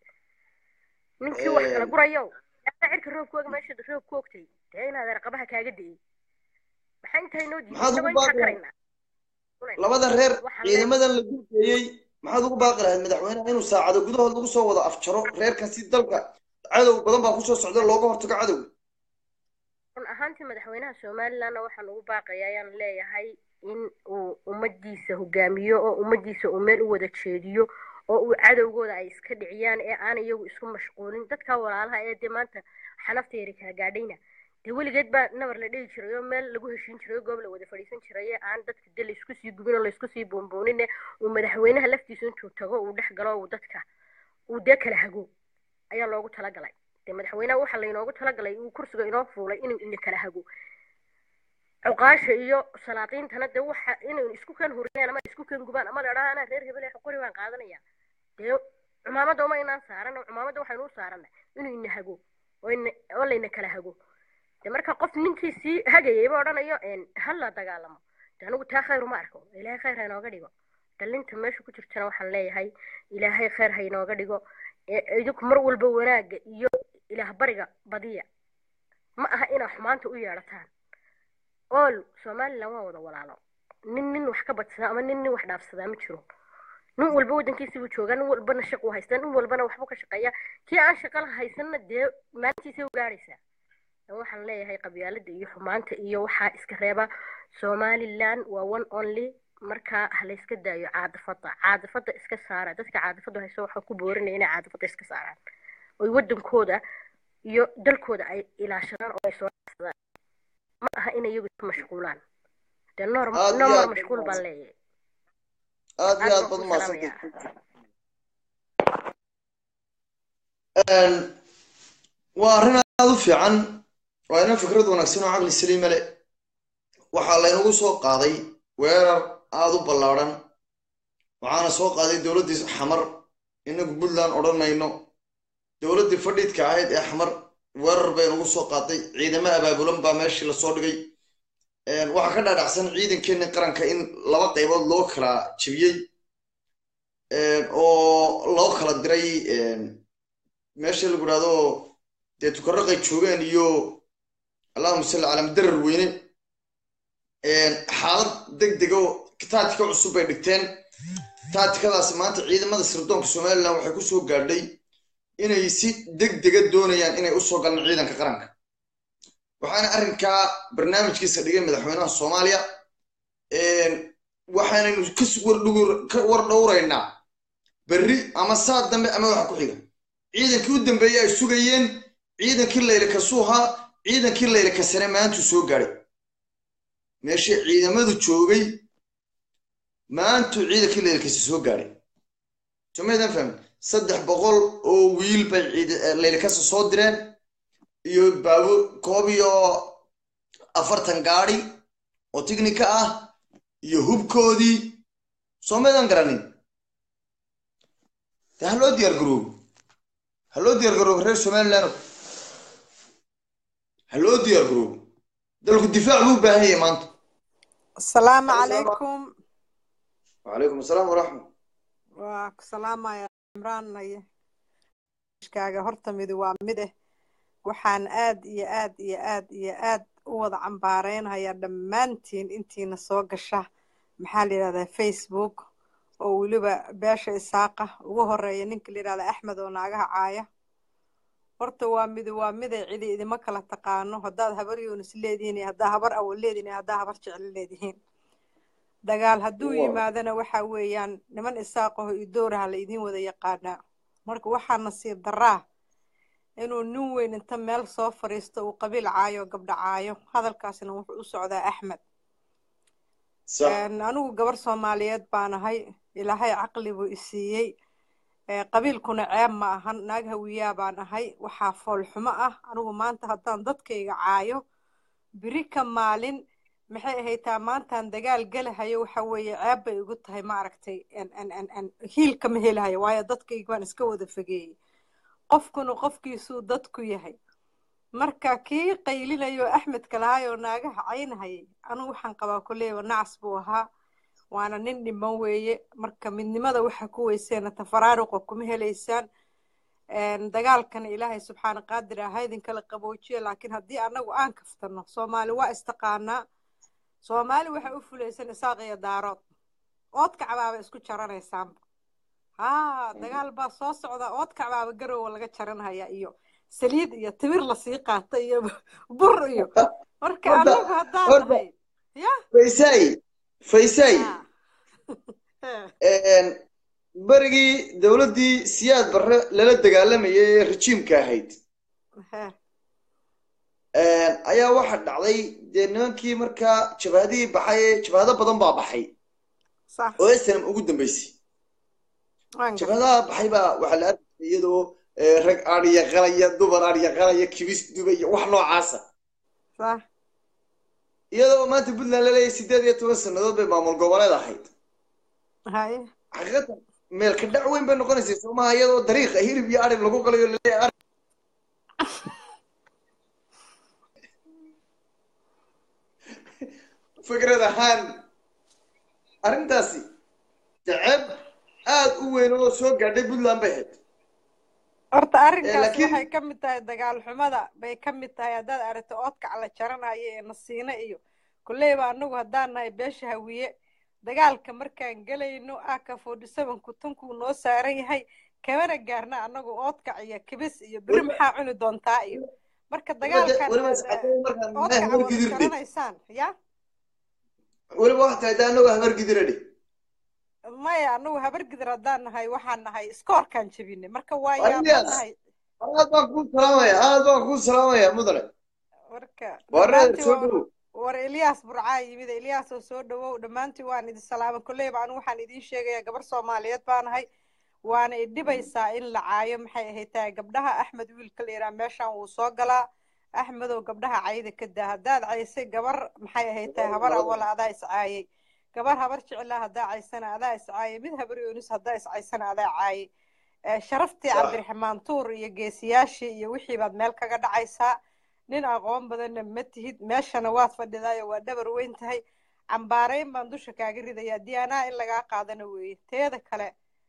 ninkii wax kala gurayo yaa cirka roobkooga meesha roob ku ogtay dee inaad raqabaha kaaga dayay maxaa intaa inoo diiday Maxaad ugu inagoo intaa baaqaysaa? karaynaa labada reer Waxaan leeyahay- ciidamadan la duukeeyey maxaad ugu baaqi lahayd madaxweynaha inuu saacado gudahood lagu soo wada afjaro reerkan si dalka cadow badan baa kusoo socda looga hortago cadowga run ahaantii madaxweynaha somalilandna waxaan ugu baaqaya ayaan leeyahay in uu ummadiisa hogaamiyo oo ummadiisa uu meel u wada jeediyo oo uu cadowgooda ay iska dhiciyaan ee aan iyagu isku mashquulin dadka walaalaha ee dee maanta xanafta yari kala gaadhayna dee weligeed baa nabar la dhigi jiray oo meel lagu heshiin jiray oo goob la wada fadhiisan jiray ee aan dadka dee laysku sii gubin oo laysku sii boonboonin uu madaxweynaha laftiisa intuu tago uu dhex galo uu dadka uu dee kala hago ayaa loogu talagalay dee madaxweynaha waxaa laynoogu talagalay uu kursiga inoo fuulay inuu ina kala hago cuqaasha iyo salaadiintana dee waxa inay isku kan huriyaan ama isku kan gubaan ama la dhaha anaa reer hebel ee qori baan qaadanaya dee cumaamadda uma inaan saaran oo cumaamadda waxaynu u saarana inuu ina hago oo ina oo layna kala hago dee marka qof ninkii sii hagayayba odhanayo hal la dagaalamo dee anigu taa khayr uma arko ilaahay khayr ha inooga dhigo dhalinta meesha ku jirtana waxaan leeyahay ilaahay khayr ha inooga dhigo ee idinku mar walba wanaagga iyo ilaah bariga badiya ma aha inaa xumaanta u yeedhataan ool somaliland waa wada walaalo nin nin wax ka badsada ama nin nin wax dhaafsadaa ma jiro nin walba waddankiisa buu joogaa nin walbana shaq uu haystaa nin walbana waxbuu ka shaqeeyaa kii aan shaqa la haysanna dee maalintiisay u gaadhaysaa waxaan leeyahay qabyaalada iyo xumaanta iyo waxaa iska reeba somaliland waa one only markaa ha la iska daayo caadifada caadifada iska saara dadka caadifada hayso waxaa ku boorinaya inay caadifada iska saaraan oy waddankooda iyo dalkooda ay ilaashadaan oo ay soo dhacsadaan ma aha inay iyagu isku mashquulaan dee noor Aad iyo noor aad mashquul u baan leeyahay aad iyo aad aad baan baad ku umahadsantahay salaamayaa Een, waa arrin aad u fiican waa ina fikrad wanaagsan oo caqli saliima leh waxaa laynagu soo qaaday weerar aad u ballaadhan waxaana soo qaaday dowladdii xamar inagu puntland odhan mayno dowladdii fadhiidka ahayd ee xamar weerar bay nagu soo qaaday ciidamo abaabulan baa meeshii lasoo dhigay Een, waxaa ka dhaadhacsan ciidankeeni qaranka in laba qaybood loo kala jebiyey Een, oo loo kala diray een, meesha lagu idhahdo dee tukaraqay joogeen iyo allahuma salli calaa madarar weyne xaalad deg dega oo taatika cusub bay dhigteen taatikadaasi maanta ciidamada sirdoonka somalilan waxay ku soo gaadhay inay si deg dega doonayaan inay usoo galaan ciidanka qaranka waxaana arrinkaa barnaamijkiisa dhigay madaxweynaha soomaaliya waxaanaynu ka war dhowraynaa berri ama saa dambe ama waxa ku xiga ciidankii u dambeeyey ay sugayeen ciidankii layle kasuuha ciidankii layle kasane maantuu soo gaadhay meeshii ciidamadu joogay maantuu ciidankii layle kase soo gaadhay somaydan fahmin saddex boqol oo wiil bay layle kase soo direen iyo baabuur koob iyo afartan gaadhi oo tignika ah iyo hubkoodii soomaydan garanin de ha loo diyaar garoobo ha loo diyaar garoobo reer somaliland ha loo diyaar garoobo dalku difaac buu u baahan yahay maanta asalaamu calaykum wacalaykum asalaam waraxmat waa ku salaamaya cimraan naye kaaga horta midi waa mid eh waxaan aad iyo aad iyo aad iyo aad u wada cambaareynayaa dhammaantiin intiina soo gasha maxaa la yidhahdaa facebook oo weliba beesha isaaqa ugu horeeya ninka la yidhahda axmed oo naagaha caaya horta waa midi waa miday cidi idima kala taqaano haddaad habar yuunis leedihiin iyo haddaa habar awal leedihin iyo haddaa habar jecel leedihiin dagaal hadduu yimaadana waxa weeyaan niman isaaqaho iyo dooraha la idiin wada yaqaanaa marka waxaa nasiib daraa inuu nin weyn inta meel soo fadhiisto uu qabiil caayo gabdha caayo hadalkaasna wuxuu u socdaa axmed anigu gabar soomaaliyeed baan ahay ilaahay caqli buu isiiyey qabiilkuna ceeb ma ahan naag hawiyaa baan ahay waxaa foolxumo ah anigu maanta haddaan dadkayga caayo biri ka maalin maxay ahaytaa maantaan dagaal gelahayo waxa weeye ceeb bay igu tahay ma aragtay hiilka ma helahayo waayo dadkayga baan iska wada fogeeyey qofkuna qofkiisuu dadku yahay marka kii qaylinayo axmedka lahaayoo naagaha caynahayay anigu waxaan qabaa koleyba nacas buu ahaa waana nin dhiman weeye marka midnimada waxa ku weyseena tafaraaruqa kuma helaysaan dagaalkana ilaahay subxaana qaadir aha idinkala qaboojiya laakiin haddii annagu aan kaftano soomaali waa istaqaanaa soomaali waxay u fulaysan isaaq iyo daarood oodka cabaaba isku jaranaysaanba haa dagaal baa soo socda oodka cabaaba garowa laga jaranhaya iyo saliid iyo timir lasii qaata iyo bur iyo marka annagu haddaan nahay ya faysay faysay berigii dowladdii siyaad barre lala dagaalamayay ee rajiimka ahayd ayaa waxa dhacday dee nimankii markaa jabhadihii baxay jabhado badan baa baxay oo snm ugu dambeysay jabhadaha baxay baa waxaa la arkaya iyadoo rag adhiya qalaya dumar adhiya qalaya kibis dubaya wax noocaasa iyadoo maanta puntland laleeyahay sideed iyo toban sannadood bay maamul goboleed ahayd xaqiiqatan meelka dhac weyn bay noqonaysay soomaha iyadoo dariiqa hilib iyo adhib lagu qalayo laleeyahay fikrad ahaan arrintaasi deceeb aad u weyn oo soo gaadhay puntland bay ahayd horta arrinkaas waxay ka mid tahay dagaal xumada bay ka mid tahay haddaad aragto oodkac la jaranayo ee nasiino iyo kolleyba annagu haddaan nahay beesha hawiye dagaalka markaan gelayno aka forty seven kutunkuu noo saaran yahay kamana gaarna annagu oodkac iyo kibis iyo beri maxaa cuni doontaa iyo marka dagaalkan oodkaca wada jaranaysaan ya weliba waxaa tahay anagu habar gidiradhe maya anagu habar gidir haddaan nahay waxaan nahay iskoorkaan jebinay marka waa yaabaan nahay aad baan kuu salaamaya aad baan kuu salaamaya mudane marka wareer soo dhowow war eliyaas burcaa yimid eliyaas oo soo dhawow dhammaantiin waan idin salaamay kolleyba anigu waxaan idiin sheegayaa gabar soomaaliyeed baa nahay waana idhibaysaa in la caayo maxay ahayd tahay gabdhaha axmed wiilka la yidhaha meeshaan wuu soo galaa axmedow gabdhaha cayda ka daa haddaad caysay gabar maxay ahayd tahay habar awala adaa iscaayay gabar habar jeclaa haddaa caysana adaa iscaayay mid habar yoonis haddaa iscaysana adaa caayay sharaftii cabdiraxmaan tuur iyo geesiyaashii iyo wixii baad meel kaga dhacaysaa nin aqoon badanna ma tihid meeshana waad fadhidaayo waa dhabar weyn tahay cambaarayn baan dusha kaaga ridayaa diyaanaha in lagaa qaadana weeye teeda kale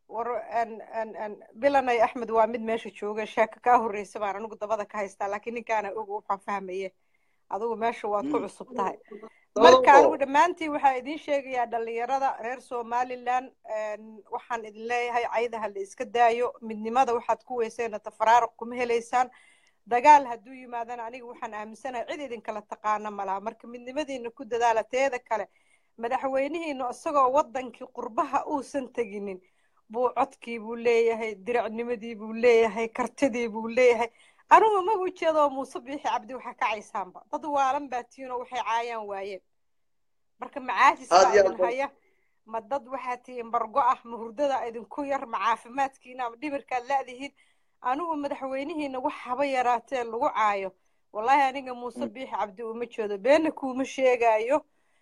war an an an bilanay axmed waa mid meesha jooga sheeko kaa horreysa baan anigu dabada ka haystaa laakiin ninkaana og waxaan fahmaye adigu meesha waad ku cusub tahay marka anigu dhammaantiin waxaa idiin sheegayaa dhalinyarada reer somaliland waxaan idin leeyahay caydaha la iska daayo midnimada waxaad ku weyseena tafaraaruq kuma helaysaan dagaal hadduu yimaadana aniga waxaan aaminsanahay cid idinkala taqaana malaha marka midnimadiina ku dadaala teeda kale madaxweynihiina isagoo wadankii qurbaha uusan teginin buu codkii buu leeyahay diracnimadii buu leeyahay kartidii buu leeyahay anigu ma ujeedo muuse biixi cabdi waxaa kacaysaanba dad waalan baa tiinoo waxay caayaan waayeen marka macaajis baa idin haya ma dad waxaa tihiin bargo ah ma hurdada idinku yar ma caafimaadkiina ma dhibirkaad la'dihiin anigu madaxweynihiina wax haba yaraatee lagu caayo wallahi aniga muuse biixi cabdi uma jeedo beena kuuma sheegaayo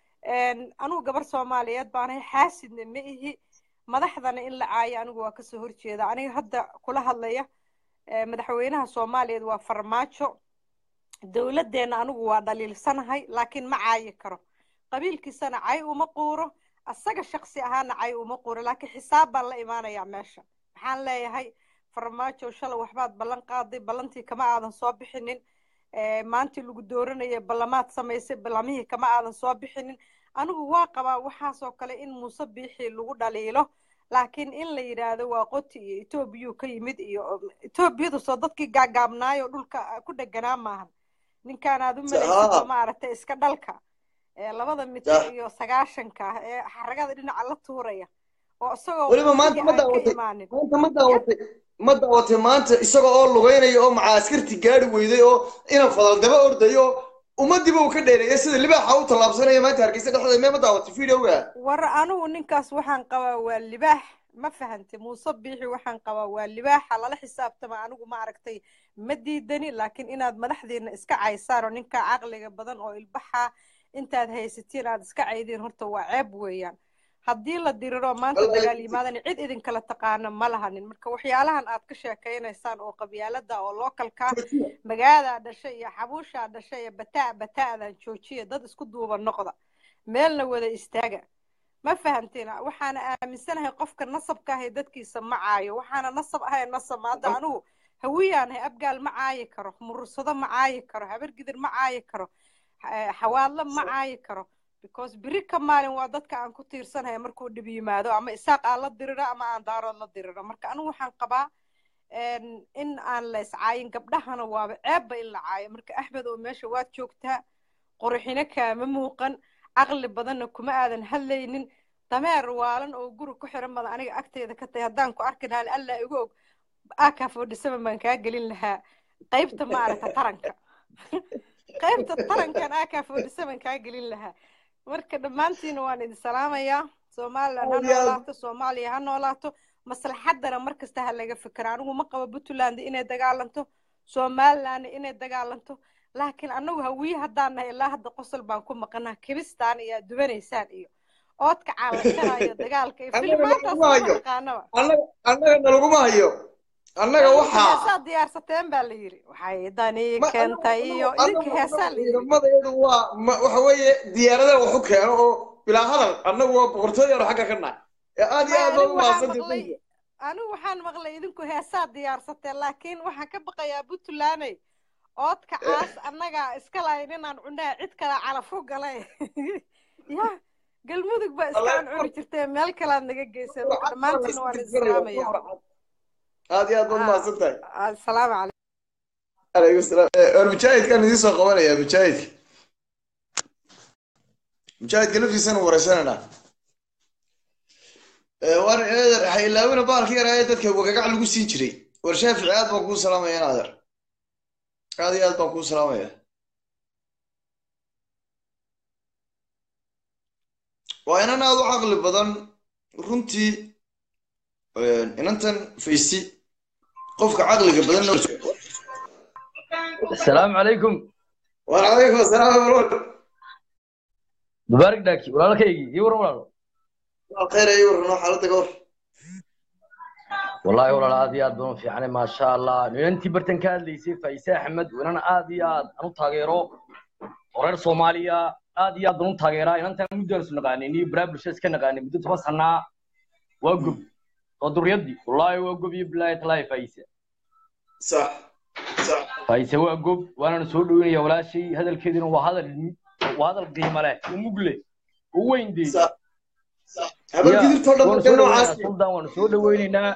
anigu gabar soomaaliyeed baanahay xaasidna ma ihi madaxdana in la caayo anigu waa kasoo horjeeda aniga hadda kula hadlaya madaxweynaha soomaaliyeed waa farmaajo dowladdeena anigu waa dhaliilsanahay laakiin ma caayi karo qabiilkiisana cay uma quuro asaga shaksi ahaana cay uma quuro laakiin xisaab baan la imaanayaa meesha waxaan leeyahay farmaajo shalay waxbaad ballan qaaday ballantii kama aadan soo bixinin maantii lagu dooranaya ballamaad samaysay ballamihii kama aadan soo bixinin anigu waa qabaa waxaasoo kale in muuse biixii lagu dhaliilo laakiin in la yidhaahdo waa qoti iyo etoobiyuu ka yimid iyo etoobiyadu soo dadkii gaagaabnaayo dhulka ku dheganaa maahan ninkaan aad u malaysid maaragtay iska dhalka labada mitir iyo sagaashanka ah ee xaragada dhinaca la tuuraya oo isagoo weliba maanta ma daawatay maanta ma daawatay ma daawatay maanta isaga oo lugeynaya oo macaskarti gaari weyday oo ina fadal daba ordayo ummadiiba uu ka dheereeyay sida libaaxa u tallaabsanaya maanta hargeysa dhexdeeda mee ma daawatay videoga war anigu ninkaas waxaan qabaa waa libaax ma fahantay muuse biixi waxaan qabaa waa libaaxa lala xisaabtama anigu ma aragtay ma diidani laakiin inaad madaxdiina iska caysaan oo ninkaa caqliga badan oo ilbaxa intaad haysatiin aad iska caydiin horta waa ceeb weeyaan haddii la diriro maanta dagaal yimaadana cid idinkala taqaana ma lahanin marka waxyaalahan aad ka sheekaynaysaan oo qabyaalada oo lookalka magaadaa dhashay iyo xabuushaa dhashay iyo bataa bata'dan joojiya dad isku duuba noqda meelna wada istaaga ma fahamteen waxaana aaminsanahay qofka nasabka ahay dadkiisa ma caayo waxaana nasab ahay nasab hadda anigu hawiyaanahay abgaal ma caayi karo murursado ma caayi karo habargidir ma caayi karo xawaadlo ma caayi karo because beri ka maalin waa dadka aan ku tiirsanahay markuu dhib yimaado ama isaaq aan la diriro ama aan daarood la diriro marka anigu waxaan qabaa in aan la iscaayin gabdhahana waaba ceebba in la caayo marka axmed oo meesha waad joogtaa qurxino kaama muuqan caqli badanna kuma aadan hadlaynin dameer waalan oo guri ku xiran badan aniga agteeda ka tahay haddaan ku arki lahaa alla igu og aka fodhisaba baan kaa gelin lahaa qaybta maaragta taranka qaybta tarankan aka fodhisaban kaa gelin lahaa marka dhammaantiina waan idin salaamayaa somaliland ha noolaato soomaaliya ha noolaato maslaxaddana mar kasta ha laga fikira anigu ma qabo puntland inay dagaalanto somaliland inay dagaalanto laakiin anagu hawiye haddaan nahay ilaa hadda qosol baan ku maqanaa kibistaan iyo aad dubanaysaan iyo oodka caalashanayo dagaalka iyo filimaantaas ma naqaanaba annaga nalaguma hayo annaga waxaa heesaa diyaarsateen baa la yidhi waxay dani keentay iyo idinka heesaa la yidhi ciidamadeedu waa waxa weeye diyaaradaha waxu keeno oo bilaa hadal annagu waa boqortooyanu xagga ka nahay ee aad iyo aad baa u mahadsantahay anigu waxaan maqlay idinku heesaa diyaarsateen laakiin waxaan ka baqayaa puntlandey oodka caas annagaa iska lahayn inaan cunaha cid kale calafu galay ya galmudug baa iskaan cuni jirtee meel kalead naga geyseen marka dhammaantiina waan idin salaamaya aad iyo aad baad mahadsan tahay asalaamu calaykum calaykum salaam war mujaahidkaan idiin soo qabanaya mujaahidka mujaahidka laftiisana wareysananaa war eeder waxay ilaawina baalka yaraa ee dadka wagagac lagu siin jiray war shaafici aad baan kuu salaamaya naader aad iyo aad baan kuu salaamaya waa inan aad u caqli badan runtii inantan faysi qofka caqliga badan السلام عليكم وعليكم السلام ورحمة مبارك داكي ولا لك يجي يور ولا الله خير ايوه نروح على تقور والله ولا عادي عاد بنو في يعني ما شاء الله انت برتن كان لي سي فايسا احمد وانا عادي عاد انا تاغيرو ورير سوماليا عادي عاد بنو تاغيرا ان انت مدرس نقاني ني برابل شيس كنقاني مدة تبصنا وقب oo duriyadii wallaahi waa gob iyo bilaahi talaahi faayisa sax sax faayisa waa gob waanana soo dhaweynaya walaashay hadalkeedina waa hadal waa hadal qiimo leh oo mug leh oo weyn dee sax sax habar gidirtoo dhan waanu marka soo noocaas dhaweynaynaa suldan waanu soo dhaweynaynaa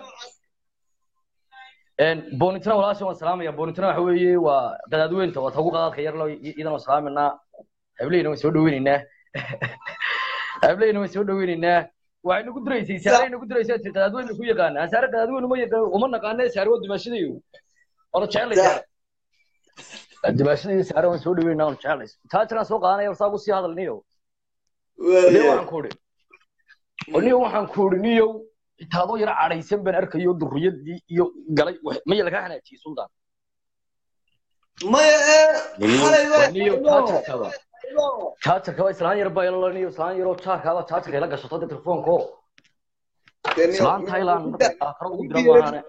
boonitina walaasha waan salaamaya boonitina waxa weeye waa qadaadweynta waa tagu qadaadka yar lo idan waan salaaminaa hableyna waan soo dhaweynaynaa hableyna waan soo dhaweynaynaa waxay nagu diraysay saare nagu diraysay tir qadaadweyna ku yaqaana saare qadaadweyna ma yaqaan uma naqaana saare waa dimaashadayo oona jeclay saare dimaashadayo saare waan soo dhaweynaa oona jeclay taajaraan soo qaadanaya saa ku sii hadalniyo niyo waxaan ku idhi oo niyo waxaan ku idhi niyow itaadoo yara cadhaysan baan arkayo durriyadii iyo galay wax- maya lagaa hanaajiyey suldaan maya ee xalay niyo baa jaajarkaba jaajarkaba islaan yar baa ilala niyo islaan yaroo jaarkaaba jaajarka ila gashato de telefoonko islaan thailand karo ugu dira maahane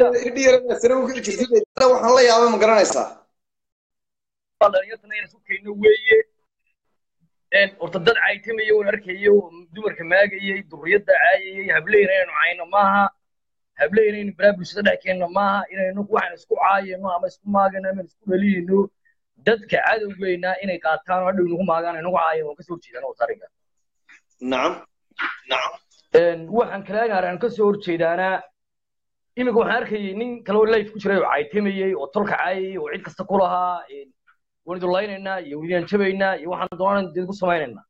waxaan la yaabay ma garanaysaa dhalinyartana inaan isu keenno weeye een horta dad caytamaya oon arkayo oo dumarka maagayay durriyadda caayayay hableyna inaynu cayno maaha hableyna inaynu balaa bulshada dhex keenno maaha inaynu waxaan isku caayano ama isku maagano ama isku dhaliyayno dadka cadowgeynaa inay qaataan oo hadhow inagu maagaan inagu caayan waan kasoo horjeedaan oo tariga nacam nacam een waxaan kale aan kasoo horjeedaanaa iminka waxaan arkayay nin kale oo life ku jiray oo caytamayay oo tolka caayayay oo cid kasta ku lahaa een waan idulaynayna iyo waan jabaynaa iyo waxaan doonaan idinku samaynaynaa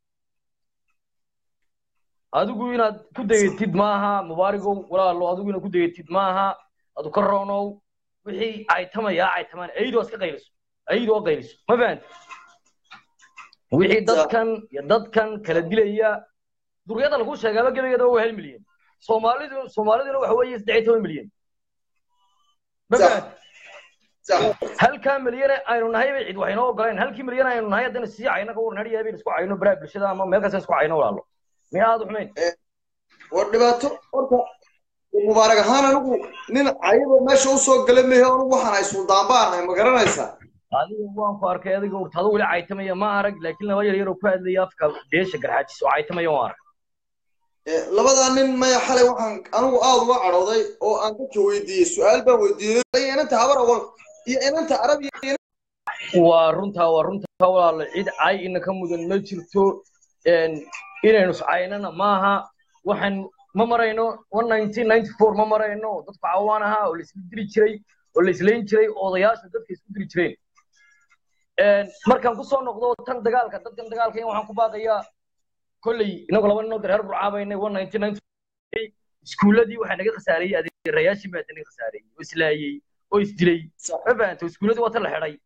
adigu inaad ku dayatid maaha mubaarigow walaalo adigu inaad ku dayatid maaha adu ka roonow wixii caytamaya caytamaan ayidoo iska qayliso ayidoo qayliso ma fahanta wixii dadkan iyo dadkan kala dilaya duriyada lagu sheegaaba gebageeda waa hal milyan soomaalidu soomaaliduna waxa weeye saddex iyo toban milyan ma Sax. fahanta sax halkaa milyan aynu nahay bay cid waxaynoo ogoleen halkii milyan aynu nahay haddana sii cayno ka waran hadhiyaa baynu isku cayno baraha bulshada ama meel kasta isku cayno walaalo miya aad u xumayn war dhibaato horta mubaarak ahaan anigu nin cayaba meesha usoo gala mehe anigu waxaan ay suldaan baan ahay ma garanaysaa adiga waan ku arkay adiga urtado weli caytamaya ma arag laakiin laba yar yaroo ku hadlaya afka beesha garxaajis oo caytamaya waan arag Eh, labadaa nin maya xalay waxaan anigu aad uga cadhooday oo aan dadka weydiiyey su-aal baan weydiiyey inanta habar awal iyo inanta arab iyo waa runtaa waa runtaa walaalo cid cay ina ka mudan ma jirto een, inaynu iscaynana maaha waxaan ma marayno ma marayno dadku cawaan ahaa oo laisla diri jiray oo la islayn jiray odayaasha dadka isku diri jireen Een, markaan kusoo noqdo tan dagaalka dadkan dagaalka in waxaan ku baaqayaa kolley inagu laba ninoo dareer burcaabaynay iskuuladii waxaa naga khasaareeyey adeerayaashii baa naga khasaareeyey oo islaayey oo isdilay ma fahanto iskuuladii waa tan la xidhay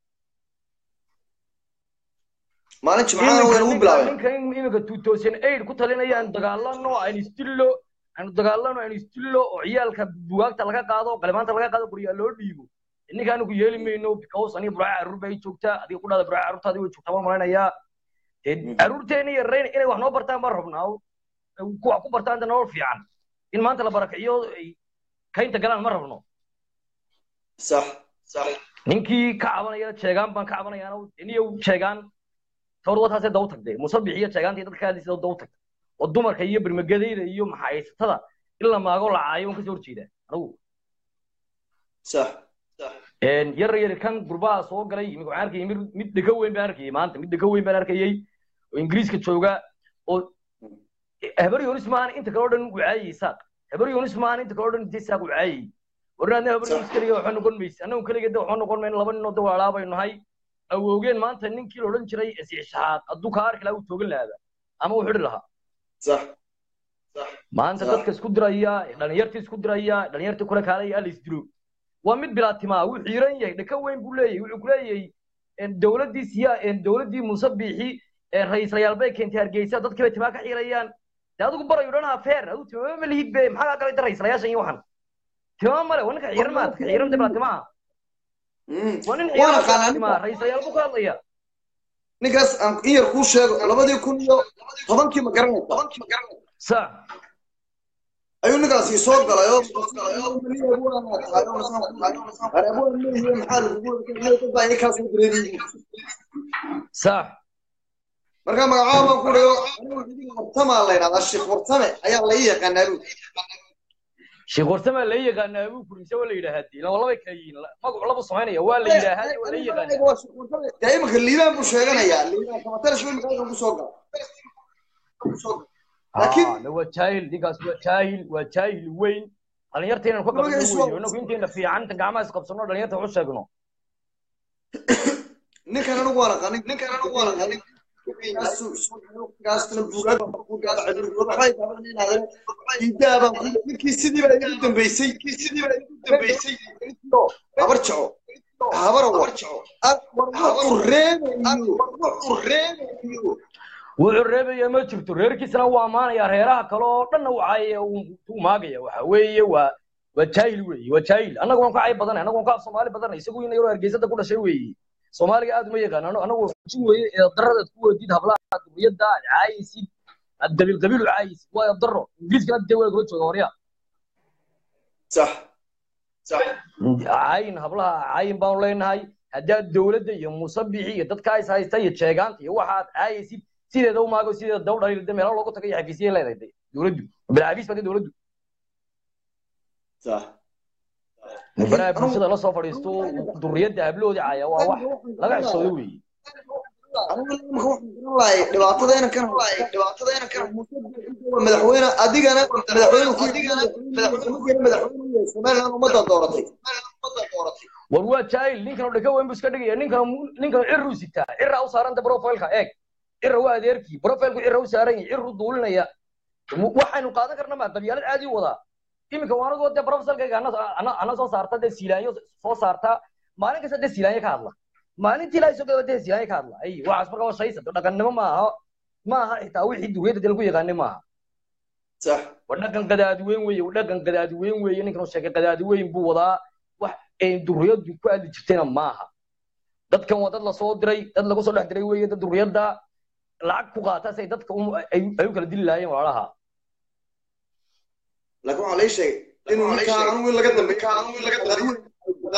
maalin jimcaana way nagu bilaabeen ninka iminka two thousand eight ku talinaya aan dagaalano aan isdillo aan dagaalano aan isdillo oo ciyaalka bugaagta laga qaado qalimaanta laga qaado guryaa loo dhiibo ninka anigu yeeli mayno because aniga buraaca carruur bay joogtaa adiga ku dhada buraaca carruurtaadi way joogtaa waan malanayaa dee carruurteena yarreyn inay wax noo bartaan baan rabnaa ku wax ku bartaan de nolol fiican in maanta la barakiciyo ay kaynta galaan ma rabno sax sax ninkii ka cabanaya sheegaan baan ka cabanayaana niyow sheegaan tawr wataasee daw tagdee musabix iyo sheegaantii dadka hadlaysa daw tagta oo dumarka iyo birmagadayda iyo maxaysatada in la maago la caayo waan kasoo horjeedaa anigu sax yar yar kan gurbaha soo galay imika waxaan arkayay mid mid dhego weyn baan arkayay maanta mid dhego weyn baan arkayay oo ingiriiska jooga oo habar yonis maahan inta kale oo dhan wacaayay saaq habar yonis maahan inta kale oo dhan intay saaq wacaayay warnaadna habar yonis keliga waxba noqon maysa annagu keliga de waxba noqon mayno laba ninoo de walaalaa baynu nahay awoogeen maanta ninkii la odhan jiray isixshaaq hadduu kaa arki lahaa uu toogan lahaaba ama uu xidhi lahaa sax maanta dadka isku diraya dhalinyartii isku diraya dhalinyartii kula kaalaya la isdilo waa mid bilaatimaa wuu xiiran yahay dhaka weyn buu leeyahay wuxuu ku leeyahay dowladdii siya dowladdii muuse biixi ra'iislayaal bay keentay hargeysa dadkii bay timaa ka xiirayaan dee adigu barayu dhan afeer adigu timama ma lihid be maxaa kaa galay da ra'iislayaashan iyo waxan timama male waa ninka xiiran maad ka xiiran de bilaatimaa waa nin Waana xiiran qaanaan bilaatimaa ra'iislayaal buu ka hadlaya ninkaas aan in yar kuu sheego labadii kun iyo tobankii ma garanaysa sax ayuu ninkaasi soo galay oo sax markaa magacaaba baan ku dhayo wartamaa la yidhahdaa sheekh wartame ayaa la ii yaqaanaa buu sheekh warsamaa la yaqaanaa abuu kurise waa la yidhaahaa dee laba labay kala yihiin magacu labu samaynaya waa la yidhaahaa waa la yaqaanaa dee imanka liibaan buu sheeganayaa liibaan kamatarash wey maxaa ku soo gala laakiin Ah, waa jaahil ninkaas waa jaahil waa jaahil weyn dhalinyarta inaan ka qabano Magaciisu waa- weyo inagu inteena fiican inta gacmaha isqabsano dhalinyarta wax u sheegno ninkan anigu waan aqanin ninkan anigu waan aqanin ninkii sidiiba igu dambeysay sidiiba igu dambeysay habar jaco habar war habar reebayo reebayo wuxuu reebaya ma jirto reerkiisana waa amaanaya reeraha kale oo dhanna uu caayaya uu maagaya waxa weeye waa waa jaahil weeye waa jaahil annagu waan ka cay badanay annagu waan ka af soomaali badanay isagu ina yaroo hargeysada ku dhashay weeye soomaaliga aad uma yaqaan ano anagu jin weeye ee daradaad ku weydid hablaha duriyadda aad caayaysid aad qabiil qabiil u caayaysid waa daro ingiriiskana dee waa kula jooga horya sax sax caayin hablaha caayin baanu leenahay haddaad dowladda iyo musabixi iyo dadka is haysta iyo jeegaanta iyo waxaad caayaysid sideeda u maago sideeda daw dhaliilda meelo loogu tago iyo xafiisiyay leedahay de dowladdu bilcaafiis baa de dowladdu sax baraha bulshada la soo fadhiisto duriyadda habloodii caaya waa wax laga xishoodo weeye dhibaatadayna kan dhibaatadayna kan madaxweyne adigana madaxweyne ku madaxweyne somaliland ummadda dooratay war waa jaahil ninkan oo dhaka weyn buu iska dhigaya ninkan ninkan cirru sitaa cirra u saaranta profileka eeg cirra waa adeerkii profilku cirra u saaran yahay cirru duulinaya waxaynu qaadan karna ma qabyaalad caadi u wadaa iminka waanadu dee profesalkayga ana soo saarta dee siilaanyo soo saarta maalin kasta dee siilaanyo ka hadla maalintii ilaahay soo gaba dee siilaanyo ka hadla ay waxaas marka waa shaysa dhaqannimo maaha maaha xitaa wixii duriyadda dee lagu yaqaanay maaha sax waa dhaqan qadaadi weyn weeye waa dhaqan qadaadi weyn weeye ninkan uu sheegay qadaadi weyn buu wadaa wax ay duriyaddu ku aadi jirtayna maaha dadkan waa dad lasoo diray dad lagu soo dhex diray weeye dad duriyadda lacag ku qaata si ay dadka ay u kala dili lahaayeen walaalaha laakiin waxaa lay sheegay inuu ninkaa anigu in laga dambe anigu in laga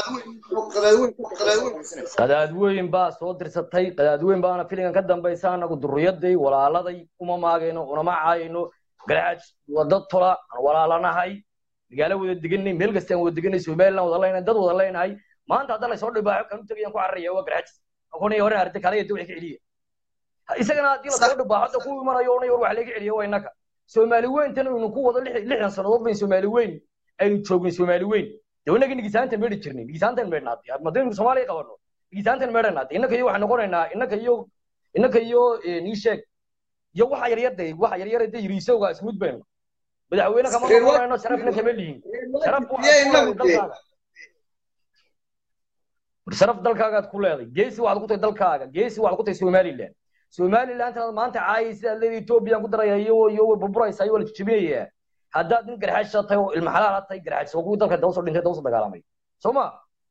qadaadweyn baa soo dirsatay qadaadweyn baana filingan ka dambaysa anagu duriyadday walaaladay uma maagayno unama caayayno garaaj waa dad tola aan walaalanahay magaalo wada deganay meel kasta aan wada deganay somaliland wada leenahay dad wada leenahay maanta hadda laysoo dhibaaxo kan u tegayaan ku cararaya waa garaaj akoonaya hore arday kale iyo wixii ka celiya isagana haddii lasoo dhibaaxo ku imanayo onay war wax laga celiya waa innaka soomaali weyntan aynu ku wado lixdan sannadood bayn soomaali weyn aynu joogin soomaali weyn dee inaga nigisaantan meedhi jirnay nigisaantan meedhnaatay haddaynu soomaaliya qabano nigisaantan meedhanaatay innaka iyo waxaan noqonaynaa innaka iyo innaka iyo nii sheeg iyo waxa yaryar de waxa yaryar de yiriisowga ismud bayno madaxweyne kama noqonayno sharafna kama lihin sharaf dalkaaga sharaf dalkaagaad ku leeday geesi waxaad ku tahay dalkaaga geesi waxaad ku tahay somaliland somalilandna maanta caayay sidaad leedahay ethoobiyan ku daraya iyo iyo burburaysa iyo waa la jijibinayaa haddaad nin garxaasha tahay oo ilma xalaala tahay garxaas waa kuwii dalka dawsoo dhintay dawsoo dagaalamay soo ma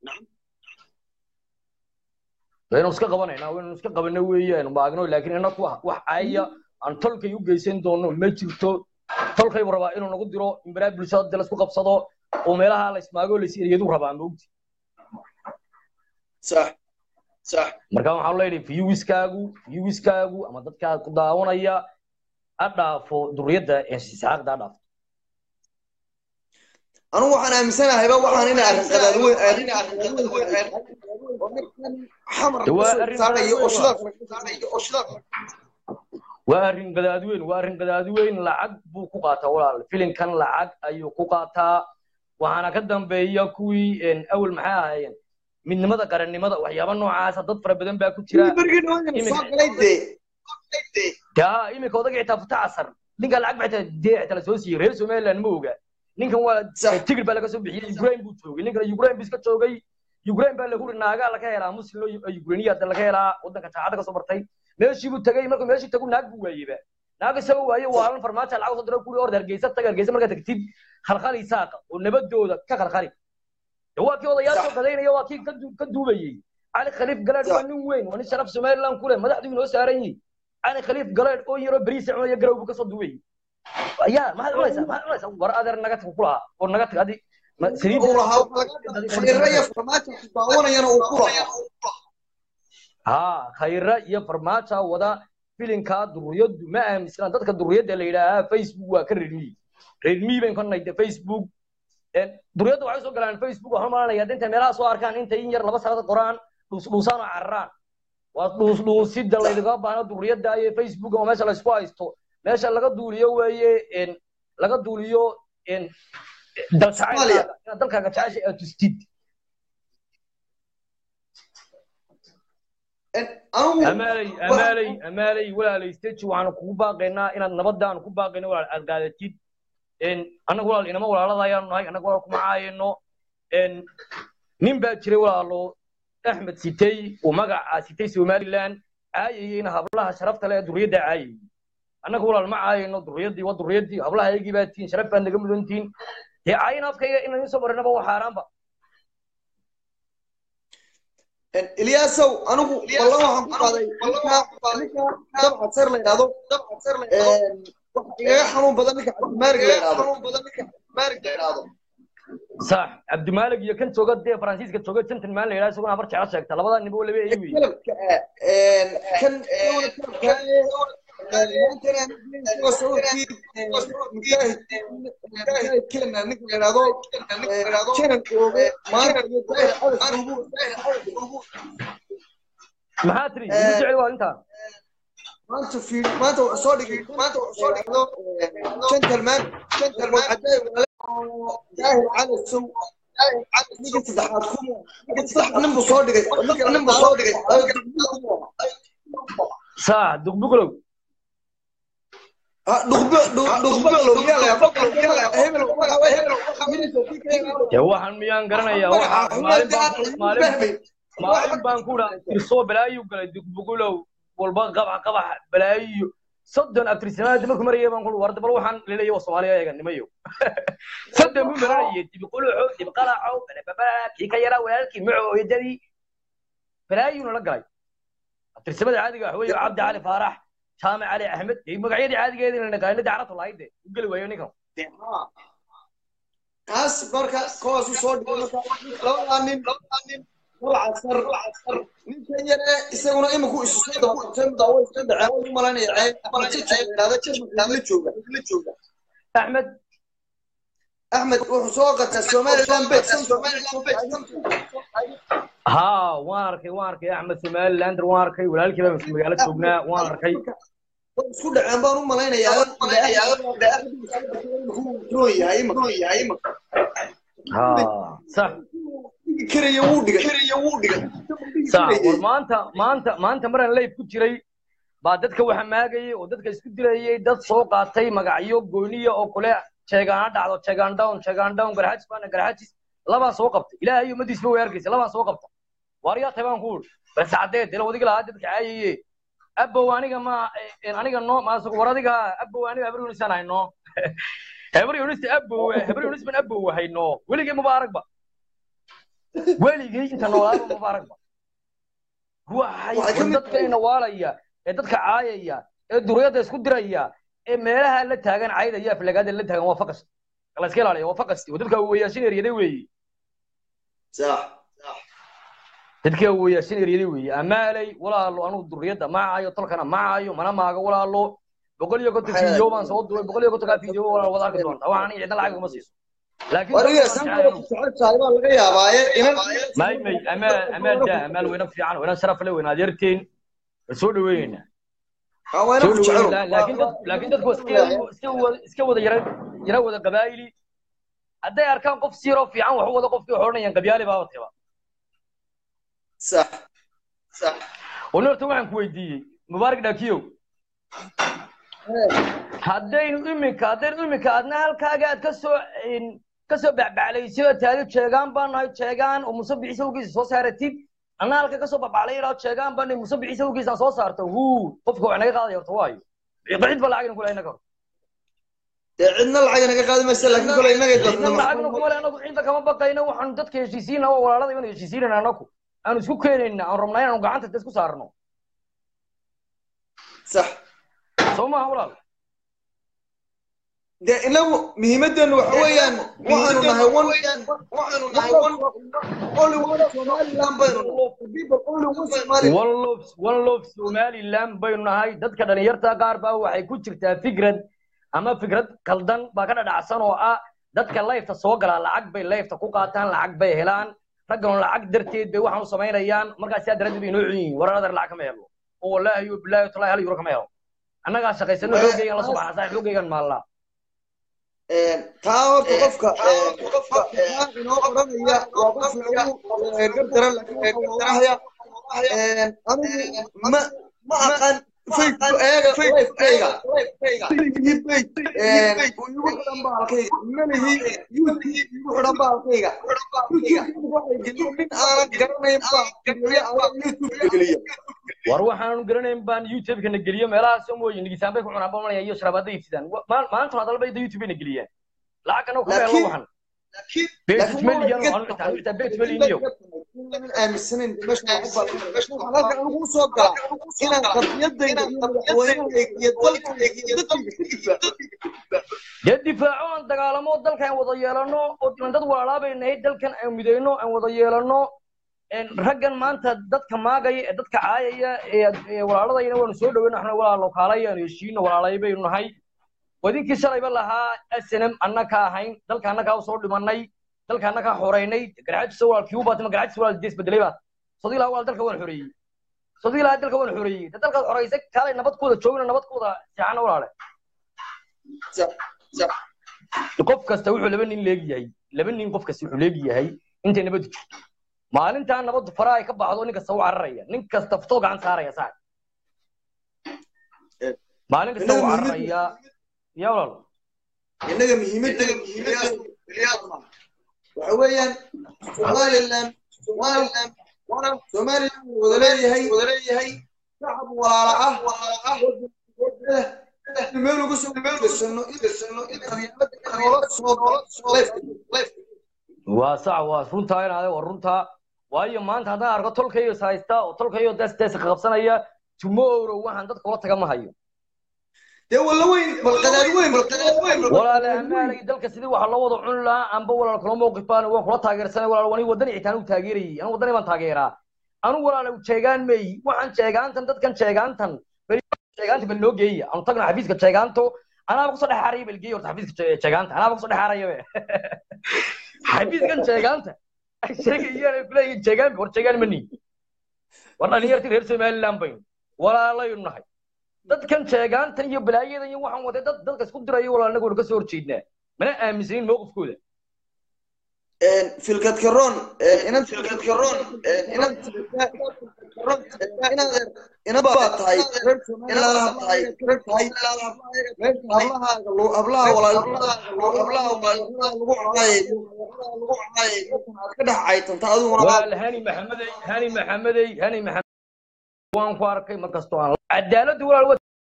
waynu iska qabanaynaa waynu iska qabana weeye aynu maagno laakiin inaku wax caaya aan tolkay u geysan doono ma jirto tolkaybu rabaa inuu nagu diro in baraa bulshada de laisku qabsado oo meelaha la ismaago la isiriyadu rabaa maogti sax sax marka waxaan leeyahay viewskaagu viewskaagu ama dadka ku daawanaya ha dhaafo duriyadda isxaaqda ha dhaafo anigu waxaan aaminsanahay waxaan inay arrin qadaad weyn arrin waa arrin qadaadweyn waa arrin qadaadweyn lacag buu ku qaataa walaal filinkan lacag ayuu ku qaataa waxaana ka dambeeya kuwii awel maxay ahaayeen midnimada qarannimada waxyaaba noocaasa dad fara badan baa ku jira ya iminka odaga xitaa futa casar ninka lacag baa xitaa dee xitaa lasoo siiyey reer somaliland ma oga ninkan waa tigir baa laga soo bixiyey ukraine buu joogay ninkan ukraine buu iska joogay ukraine baa lagu naagaa laga helaa muslim ukrainiya hadda laga helaa waddanka jaacada kasoo bartay meeshii buu tagay markuu meeshii tagu naag buu waayeba naag isagoo waaye waalan farmaajo lacag soo diro kuli orda hargeysa taga hargeysa markaa tagtid khalkhali saaqa oo nabadooda ka khalkhali waa kii odayaal soo gadaynaya waa kii ka duubayey cali khaliif galeed waa nin weyn waa nin sharaf somaliland ku leh madaxdu inoo saaran yihin cali khaliif galeed oo yaroo beriisa cunaya garow buu kasoo duubayey ya maxaad cunaysaa maxaad cunaysaa war adeer naga tag kulahaa oo naga tag adi ha khayra iyo farmaaja wada filinkaa duriyaddu ma aaminsana dadka duriyadda la yidhaahaa facebook waa ka redmi redmi bayn ka nayde facebook duriyadda waxay soo galaan facebook waxaan malanaya hadda intay meelaha soo arkaan intay in yar laba sanad qoraan dhuus dhuusaan oo cararaan waa dhuus dhuusida laydiga baahno duriyadda iyo facebook oo meesha laysku haysto meesha laga duuliyo weeye een, laga duuliyo een, dal Soomaaliya. jacaylkaaga inaad dalkaaga jeceshay aad tustid anigu amaaley amaaley amaaley walaalay stage waxaanu kugu baaqaynaa inaad nabadaan ku baaqayno walaal aad qaadatid een annaga walaal inama walaalada ayaanu nahay annaga walaal kuma caayano een nin baa jiray walaalo axmed sitay uu magaca sitay somaliland caayayeyna hablaha sharafta leh ee duriyadda caayayey annaga walaal ma caayayno duriyadii waa duriyadii hablaha ayagii baa tihiin sharaf baad naga mudan tihiin dee caayin afkayga inaan idiin soo marinaba waa xaaraanba ilyaasow anigu wallo waxaan ku qaaday ninka dabcad sar la yidhahdo waxa igaga xanuun badan ninka cabdimaarig la yidhahdo sax cabdimaalig iyo kan jooga dee faransiiska jooga gentleman la yidhaha isaguna habar jecla sheegta labada ninba laba eey wey kalabka ah kan ninka la yidhahdo janan ooge maanta iyo daahir cadas ugu maxaa tiri igu jecel waa intaa maanta fi maanta wuxuu soo dhigay maanta wuxuu soo dhigay gentleman gentleman caday daahir cadasow ninka saddexaad ku ninka saddexaad nin buu soo dhigay ninka nin buu soo dhigay sax duqbuqlow dhuqbe dhuqbeglow yaa la yaa hebel dee waxaan miyaan garanayaa waxaa maalin baan maalin maalin baan ku dhaa tirsoo balaayu galay duqbuqlow walba qabax qabax balaayo soddon abtirsanaada markuu marayay baan ku warda bal waxaan leeyahay waa soomaaliya eeganimayo soddon buu maranayay dibquluxo dibqalaco balababa kii ka yaraa walaalkii maco hooyadadii balaayuuna la galay abtirsamada caadiga waxa weeye cabdi cali faarax jaamac cali axmed iyo magacyadii caadigeedii la naqaanadii carabta lahayd de u geli waayo ninkan kaas marka kuwaas u soo dhigay marka labadaa nin walcasar ninkan yare isaguna iminku isu soo dabaqabtay mudaawo iska dhaceen way u malanaya la jooga axmed axmed wuxuu soo qataa somaliland bet ها waan arkay waan arkay axmed somalilander waan arkay walaalkii baan isku magaalo joognaa waan arkay way isku dhaceen baan u malaynayaa ha sax karaya wuu dhigay sax war maanta maanta maanta maraan live ku jiray baa dadka waxa maagayay oo dadka isku dilayay dad soo qaatay magacyo gooniya oo kule jeegaana dhacdo jeegaan down jeegaan down garxajis baana garxajis labaa soo qabtay ilaahay ummadiisba way arkaysa labaa soo qabta waaryaa tahay baan ku uri bas caddeed ila wadiga lahaa dadka caayaye abow aniga ma aniga no maasuq war adiga abow aniga habar yunisaan hayno habar yunista abow habar yunis ban abow hayno weligay mubaaragba weligay inta noolaaba mubaaragba waxay dadka ina waalaya ee dadka caayaya ee duriyada isku diraya ee meelaha la taagan caydaya aflagaada la taagan waa faqas la iska ilaaliya waa faqasti oo dadka weeyaashin eryaday weeye dadka weeyaashin eryaday weeye amaalay walaalo anugu duriyada ma caayo tolkana ma caayo mana maaga walaalo boqol iyo konton fiideo baan soo duubay boqol iyo kontonkaa fiideo walaal wada arki doonta waxaan aniga cidna lacag uma siiso may may amaal amaal daa amaal weyna fiican weyna sharaf le weyna adeerteen soo dhaweynayna laakiin dad laakiin dadku iska wada iska wada yara yara wada qabaayili hadday arkaan qof siiroo fiican wax u wada qofkii waxay odhanayaan qabyaali baaba teba sax sax wana horta waxaan ku weydiiyey mubaarak dhaakiyow haddaynu iminka haddaynu iminka adna halkaaga aad kasoo kasoo bacbaclaysid oo taadi jeegaan baan nahay jeegaan oo musabixi sawgiisa soo saaratid anna halka kasoo bacbaclay idhaa jeegaan baan nahay musabixi sawgiisa soo saarto huu qofka wax naga qaadaya horta waayo cid ba lacagna kule inaga hor dee cidna lacag naga qaadi maysa laakiin kole inagay cidna lacagna kuma le anagu cidda kama baqayna waxaanu dadka heshiisiina oo walaalada inaan heshiisiinayna anaku aanu isku keenayna aan rabnaa inaanu gacanta isku saarno sax soo maaha walaal dee inagu muhiimadeenu waxa weeyaan waxaanu nahay one waxaanu nahay one only one somaliland baynu people only one somaliland one love one love somaliland baynu nahay dadka dhalinyarta qaar baa waxay ku jirtaa fikrad ama fikrad kaldan baa ka dhadhacsan oo ah dadka layfta soo galaa lacag bay layfta ku qaataan lacag bay helaan raggan lacag darteed bay waxaan u samaynayaan markaas sidaa daraaddeed bay inoo cunyihiin warar adeer lacag kama helo oo wallaahi yo bilaahi talaahi hal euro kama helo annagaa shaqaysano xoogaygan la soo baxna saa xoogaygan maallaa taa horta qofka qofka inoo odhanaya waa qof lagu gardaran laakiin waxaa odhanaya anigu ma ma aqaan facebook eega lifekayga malihi bait uu igu xidhan baalkayga malihi youtube igu xidhan baalkayga youtube waxay geliyo nin aanan garanayn baa geliya ayaa youtube geliya war waxaanu garanayn baan youtube-ka na geliyo meelahaas mooye nigisaan bay ku cunaan bamanaya iyo sharabaada iibsidaan maanta hadalba ida youtube na geliyaan lacag anoo kuma helo waxan beetis meliyan waxaan xitaa xitaa beetis meliniyo aaminsanayn meesha halka anigu usoo gala inaan qadiyadayda iyo madaxweynahayga iyo dalkayga iyo dadkayga ka difaaco dee difaaco aan dagaalamo dalka aan wada yeelano oo dad walaalaa nahay dalkan aan midayno aan wada yeelano raggan maanta dadka maagaya ee dadka caayaya ee walaaladayna waanu soo dhaweyna waxna walaalo kaalayaanu heshiino walaalay baynu nahay wadinkii shalayba lahaa snm annaka ahayn dalka annakaa usoo dhimanay dalka annakaa xoreynay garxajisa walaal kiu baatay ma garxajisa walaal dees bedelay baat sodii lahaa walaal dalka waan xoreeyey sodii lahaa dalka waan xoreeyey de dalkaad xoreysay kaalay nabadkooda joogna nabadkooda seexana walaale qof kasta wuxuu laba nin leegyahay laba nin qof kasta wuxuu leegyahay intay nabadu jirto maalintaa nabadu faraha ay ka baxdo nin kasta u cararaya nin kasta futoo gacan saaraya saa maalin kasta u cararaya ya walaal innaga muhiimadda waxa weeyaan somaliland somaliland somaliland wada leeyahay wada leeyahay shacab walaala ah walaala ah meel uga soo gasano gasano noola soo waa sax waa runtaa inaade waa runtaa waayo maanta haddaan arko tolkayo is haysta oo tolkayo dees dees ka qabsanaya tomorrow waxaan dadka ula taga ma hayo dee walla weyn balqadaad weyn balqadaad weyn walaale amaalay dalka sidii waxa loo wada cuni lahaa amba walaal kula mowqif baan waan kula taageersanay walaal wani wadani xitaan u taageerayay anu wadani baan taageeraa anu walaale jeegaan meey waxaan jeegaantan dadkan jeegaantan jeegaanta bal noo geeya anu tagna xafiiska jeegaanto anaaba kusoo dhex haraya bal geeya horta xafiiska jeegaanta anaaba kusoo dhex haraya be xafiiskan jeegaanta ay sheegayaan ay kuleeyihin jeegaan war jeegaan mani war dhalinyartii reer somaliland baynu walaalaynu nahay dadkan jeegaantan iyo balaayadan iyo waxaan waday dad dadka isku dirayo walaal anagu waynu ka soo horjeednaa mana aaminsanin mowqifkooda filkad karoon inan filkad karoon inan ina baa tahay reer somaliland tahay reer tahay meesha hablahaaga hablaha walaalnimada hablaha walaalnimada lagu caayayo lagu caayayo aad ka dhex caytanta adiguna walaal hani maxamedey hani maxamedey hani maxamed waan ku arkay markastoo aan cadaaladdu walaal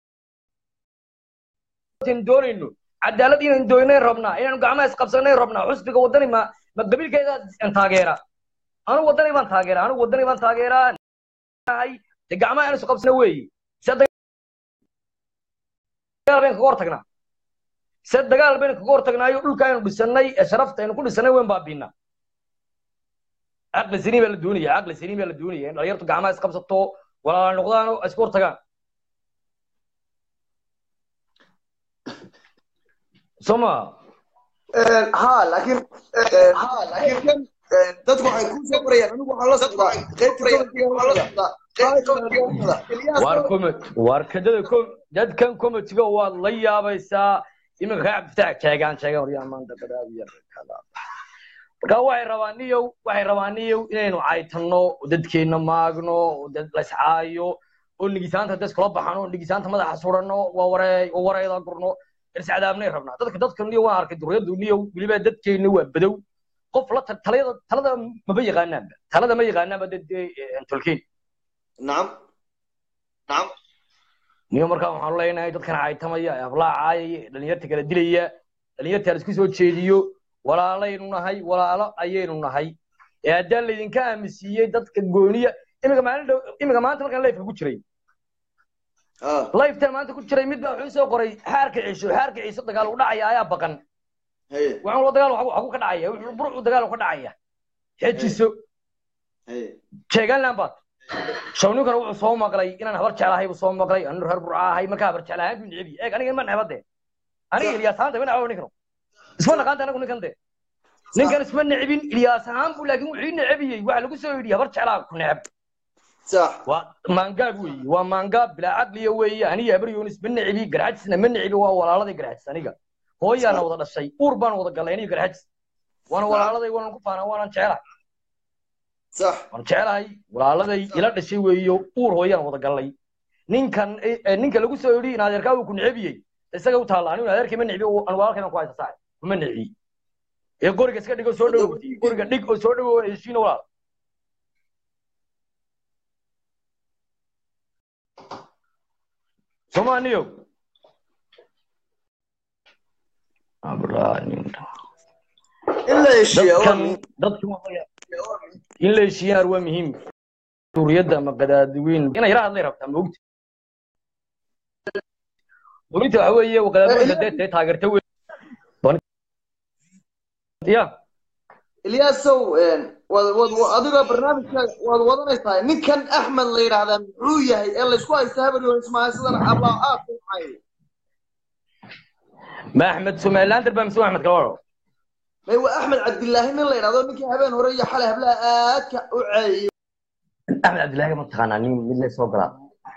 watin doonayno cadaalad inaan doonay rabnaa inaanu gacmaha isqabsanay rabnaa xusbiga wadani ma ma qabiilkeeda taageera anu wadani baan taageeraa anu wadani baan taageeraa de gacmaha aan isqabsana weeye se dagaal baynu kaga hortagnaa se dagaal baynu kaga hortagnaayo dhulka aynu dhisanay ee sharafta aynu ku dhisanay weyn baabiinaa caqli saliim baa la doonaya caqli saliim baa la doonaya in dhalinyartu gacmaha isqabsato walaala noqdaan oo isku hortagaan soma ha laakiin ha laakiin dadku waxay ku soo qorayaan anigu waxaan la socdaa qaybta war comment war kadada com dadkan commentiga waad la yaabaysaa iminka kaa cabdifitaax jeegaan jeegaan waryaa maanta badaabiya marka waxay rabaan niyow waxay rabaan niyow inaynu caytanno oo dadkeenna maagno oo dad layscaayo oo nigisaanta dad iskula baxano oo nigisaanta madaxa suranno waa waree waa wareeda gurno irsacdaabnay rabnaa dadka dadka niyow waan arkay duriyadu niyow weliba dadkeenna waa badow qof la talada talada maba yaqaanaanba talada ma yaqaanaanba dad tolkeen nacam nacam niyo markaa waxaanu leenahay dadkan caytamaya ee hablaha caayaya ee dhalinyarta kala dilaya dhalinyarta la isku soo jeediyo walaalaynu nahay walaalo ayaynu nahay ee haddaan laydinka aaminsiiyey dadka gooniya imika maalin dhow imika maanta markaan lifeka ku jiray lifetan maanta ku jiray mid baa wuxuu soo qoray xaarka ciiso xaarka ciiso dagaal u dhacaya ayaa baqan waxaan lo dagaal waxu ka dhacaya wuxuu burcu dagaal ka dhacaya xejiso sheegaan baad shawninkana wuxuu soo maqlay inaan habar jeclahay buu soo maqlay anu reer burca ahay markaa habar jeclahaan buu nicebi eeg aniga ma necbade aniga ilyaas haanta ma necbo ninkano isma naqaanta anagu ninkan de ninkan isma necbin ilyaas ahaan buu laakiin wuxuu ii necbiyey waxa lagu soo yidhi habar jeclaa ku necb sax waa maangaab weeye waa maangaab bilaa caqliya weeye aniga habar yoonis ma necbi garxajisna ma necbi waa walaaladii garxajis aniga hooyaana wada dhashay uur baan wada galay aniga garxajis waana walaaladay waanan ku faanaa waanan jecelahay sax waan jecelahay walaaladay ila dhashay weeyo uur hooyaan wada galay ninkan eh, ninka lagu soo yidhi in adeerkaa uu ku necbiyey isaga u taalla anigu adeerkii ma necbi aan walaalkayna ku haysta saay ma necbi ee guriga iska dhigo soo dhowow guriga dhig oo soo dhowow heshiina walaal Somaniyo. in la heshiiya waa dadkan muhiim. dadkan in la heshiiyaan waa muhiim suuriyadda ama qadaadiweyn inay yara hadlay rabtaa moogta dowladda waxa weeye qadaadiweynka dee dee taageerta wey ya ilyaasow een, waad waad wa- adiga barnaamijka waad wadanaysaa ninkan axmed la yidhaahdaa muxuu yahay ee laysku haysta habar yoonis maaha sidan ablaa aad ku maxay ma axmed somalilander baa mise waa axmed kalawaro may waa axmed cabdilaahi nin la yidhahdo ninkii habeen hore iyo xalay hablaha aadka u ceeyay axmed cabdillaahi ma taqaanaa nin mid la soo galaa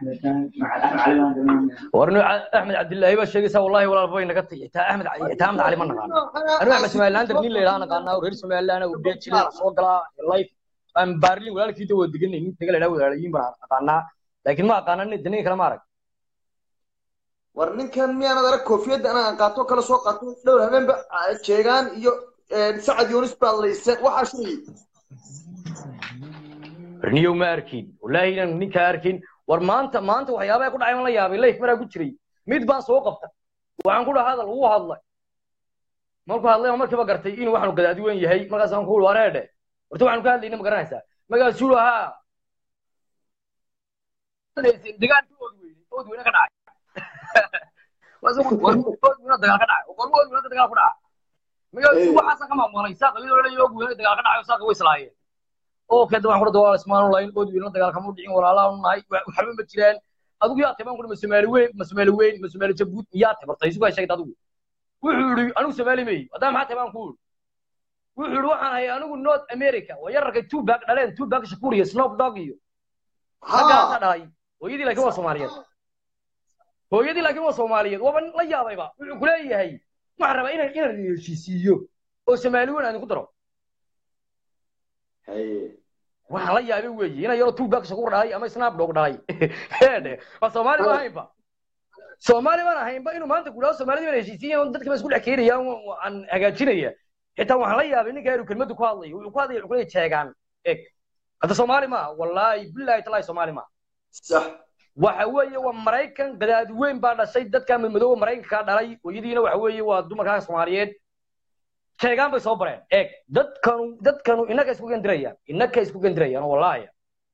war inu axmed cabdillaahi baa sheegaysaa wallahi walaal bay naga tagi xitaa axmed xitaa axmed cali ma naqaano anigu axmed somalilander nin la yidhaha naqaanaa reer somaliland uu dhee jiray soo galaa life aan baarlin walaalkiita waa deganay nin taga la yidhaha walaalayiin baan aqaanaa laakiin ma aqaana nin ninka kale ma arag war ninkan miyaanad arag koofiyadda anaan qaato kala soo qaato dhowr habeenba ah, jeegaan iyo een, sacad yoonis baa laysan waxaa shirayay niyow ma arkin wallaahi inaan ninkaa arkin war maanta maanta waxyaabaha ku dhacay ma la yaabay life maraa ku jiray mid baan soo qabta waxaan ku dhaha hadal wuu hadlay markuu hadlay baan markiiba gartay inuu waxaanu gadaadi weyn yahay markaasaan ku uri wareedhe horta waxaanu ka hadlayna ma garanaysaa magaasuu ahaa degaanka ood weyne ood weyne ka dhacay ood weyne dagaal ka dhacay qormo ood weyne dagaal ku dhacay magaasuu waxaasa ka maamulay saaqa iyadoo leeyahay ood weyne dagaal ka dhacay saaqa way islaayeen oo kale dabaan kula dawaa ismaan lahayn ood weyne dagaal kama dhicin walaalaha nahay waxba ma jiraan adigu yaa taban kula masoomaali weyn masoomaali weyn masoomaali jabuut yaa tabartay isugu hay sheegtay adigu wuxuu yidhi anigu soomaali meey haddana maxaa taban ku yidhi wuxuu yidhi waxaan hayay anigu north america waa yararkay tubac dhaleen tubac shakuur iyo snoop dog iyo raggaasa dhalay hooyadii laakiin waa soomaaliyeed hooyadii laakiin waa soomaaliyeed waaba la yaabayba wuxuu ku leeyahay waxaan rabaa inaan inaan idin heshiisiiyo oo soomaali weyn aan idinku daro waxaan la yaabay weeye inay yaroo tubac shakuur dhalay ama snap dog dhalay heedhe waa soomaali ma ahaynba soomaali baan ahaynba inuu maanta kudhaho soomaalida baan heshiisiya dadka baan isku dhex keenaya aan hagaajinaya xitaa waxaan la yaabay ninka inuu kelmaddu ku hadlayo wuxuu ku hadlaya wuxuu leeyahay jeegaan eg hadda soomaali maaha wallaahi billahi talaahi soomaali maaha sax waxa weeye waa maraykan gadaadi weyn baa dhashay dadka madmadooba maraykanka dhalay hooyadiina waxa weeye waa dumarkaa soomaaliyeed sheegaan bay soo bareen eeg dadkanu dadkanu innaka isku gendirayaan innaka isku gendirayaan wallaahi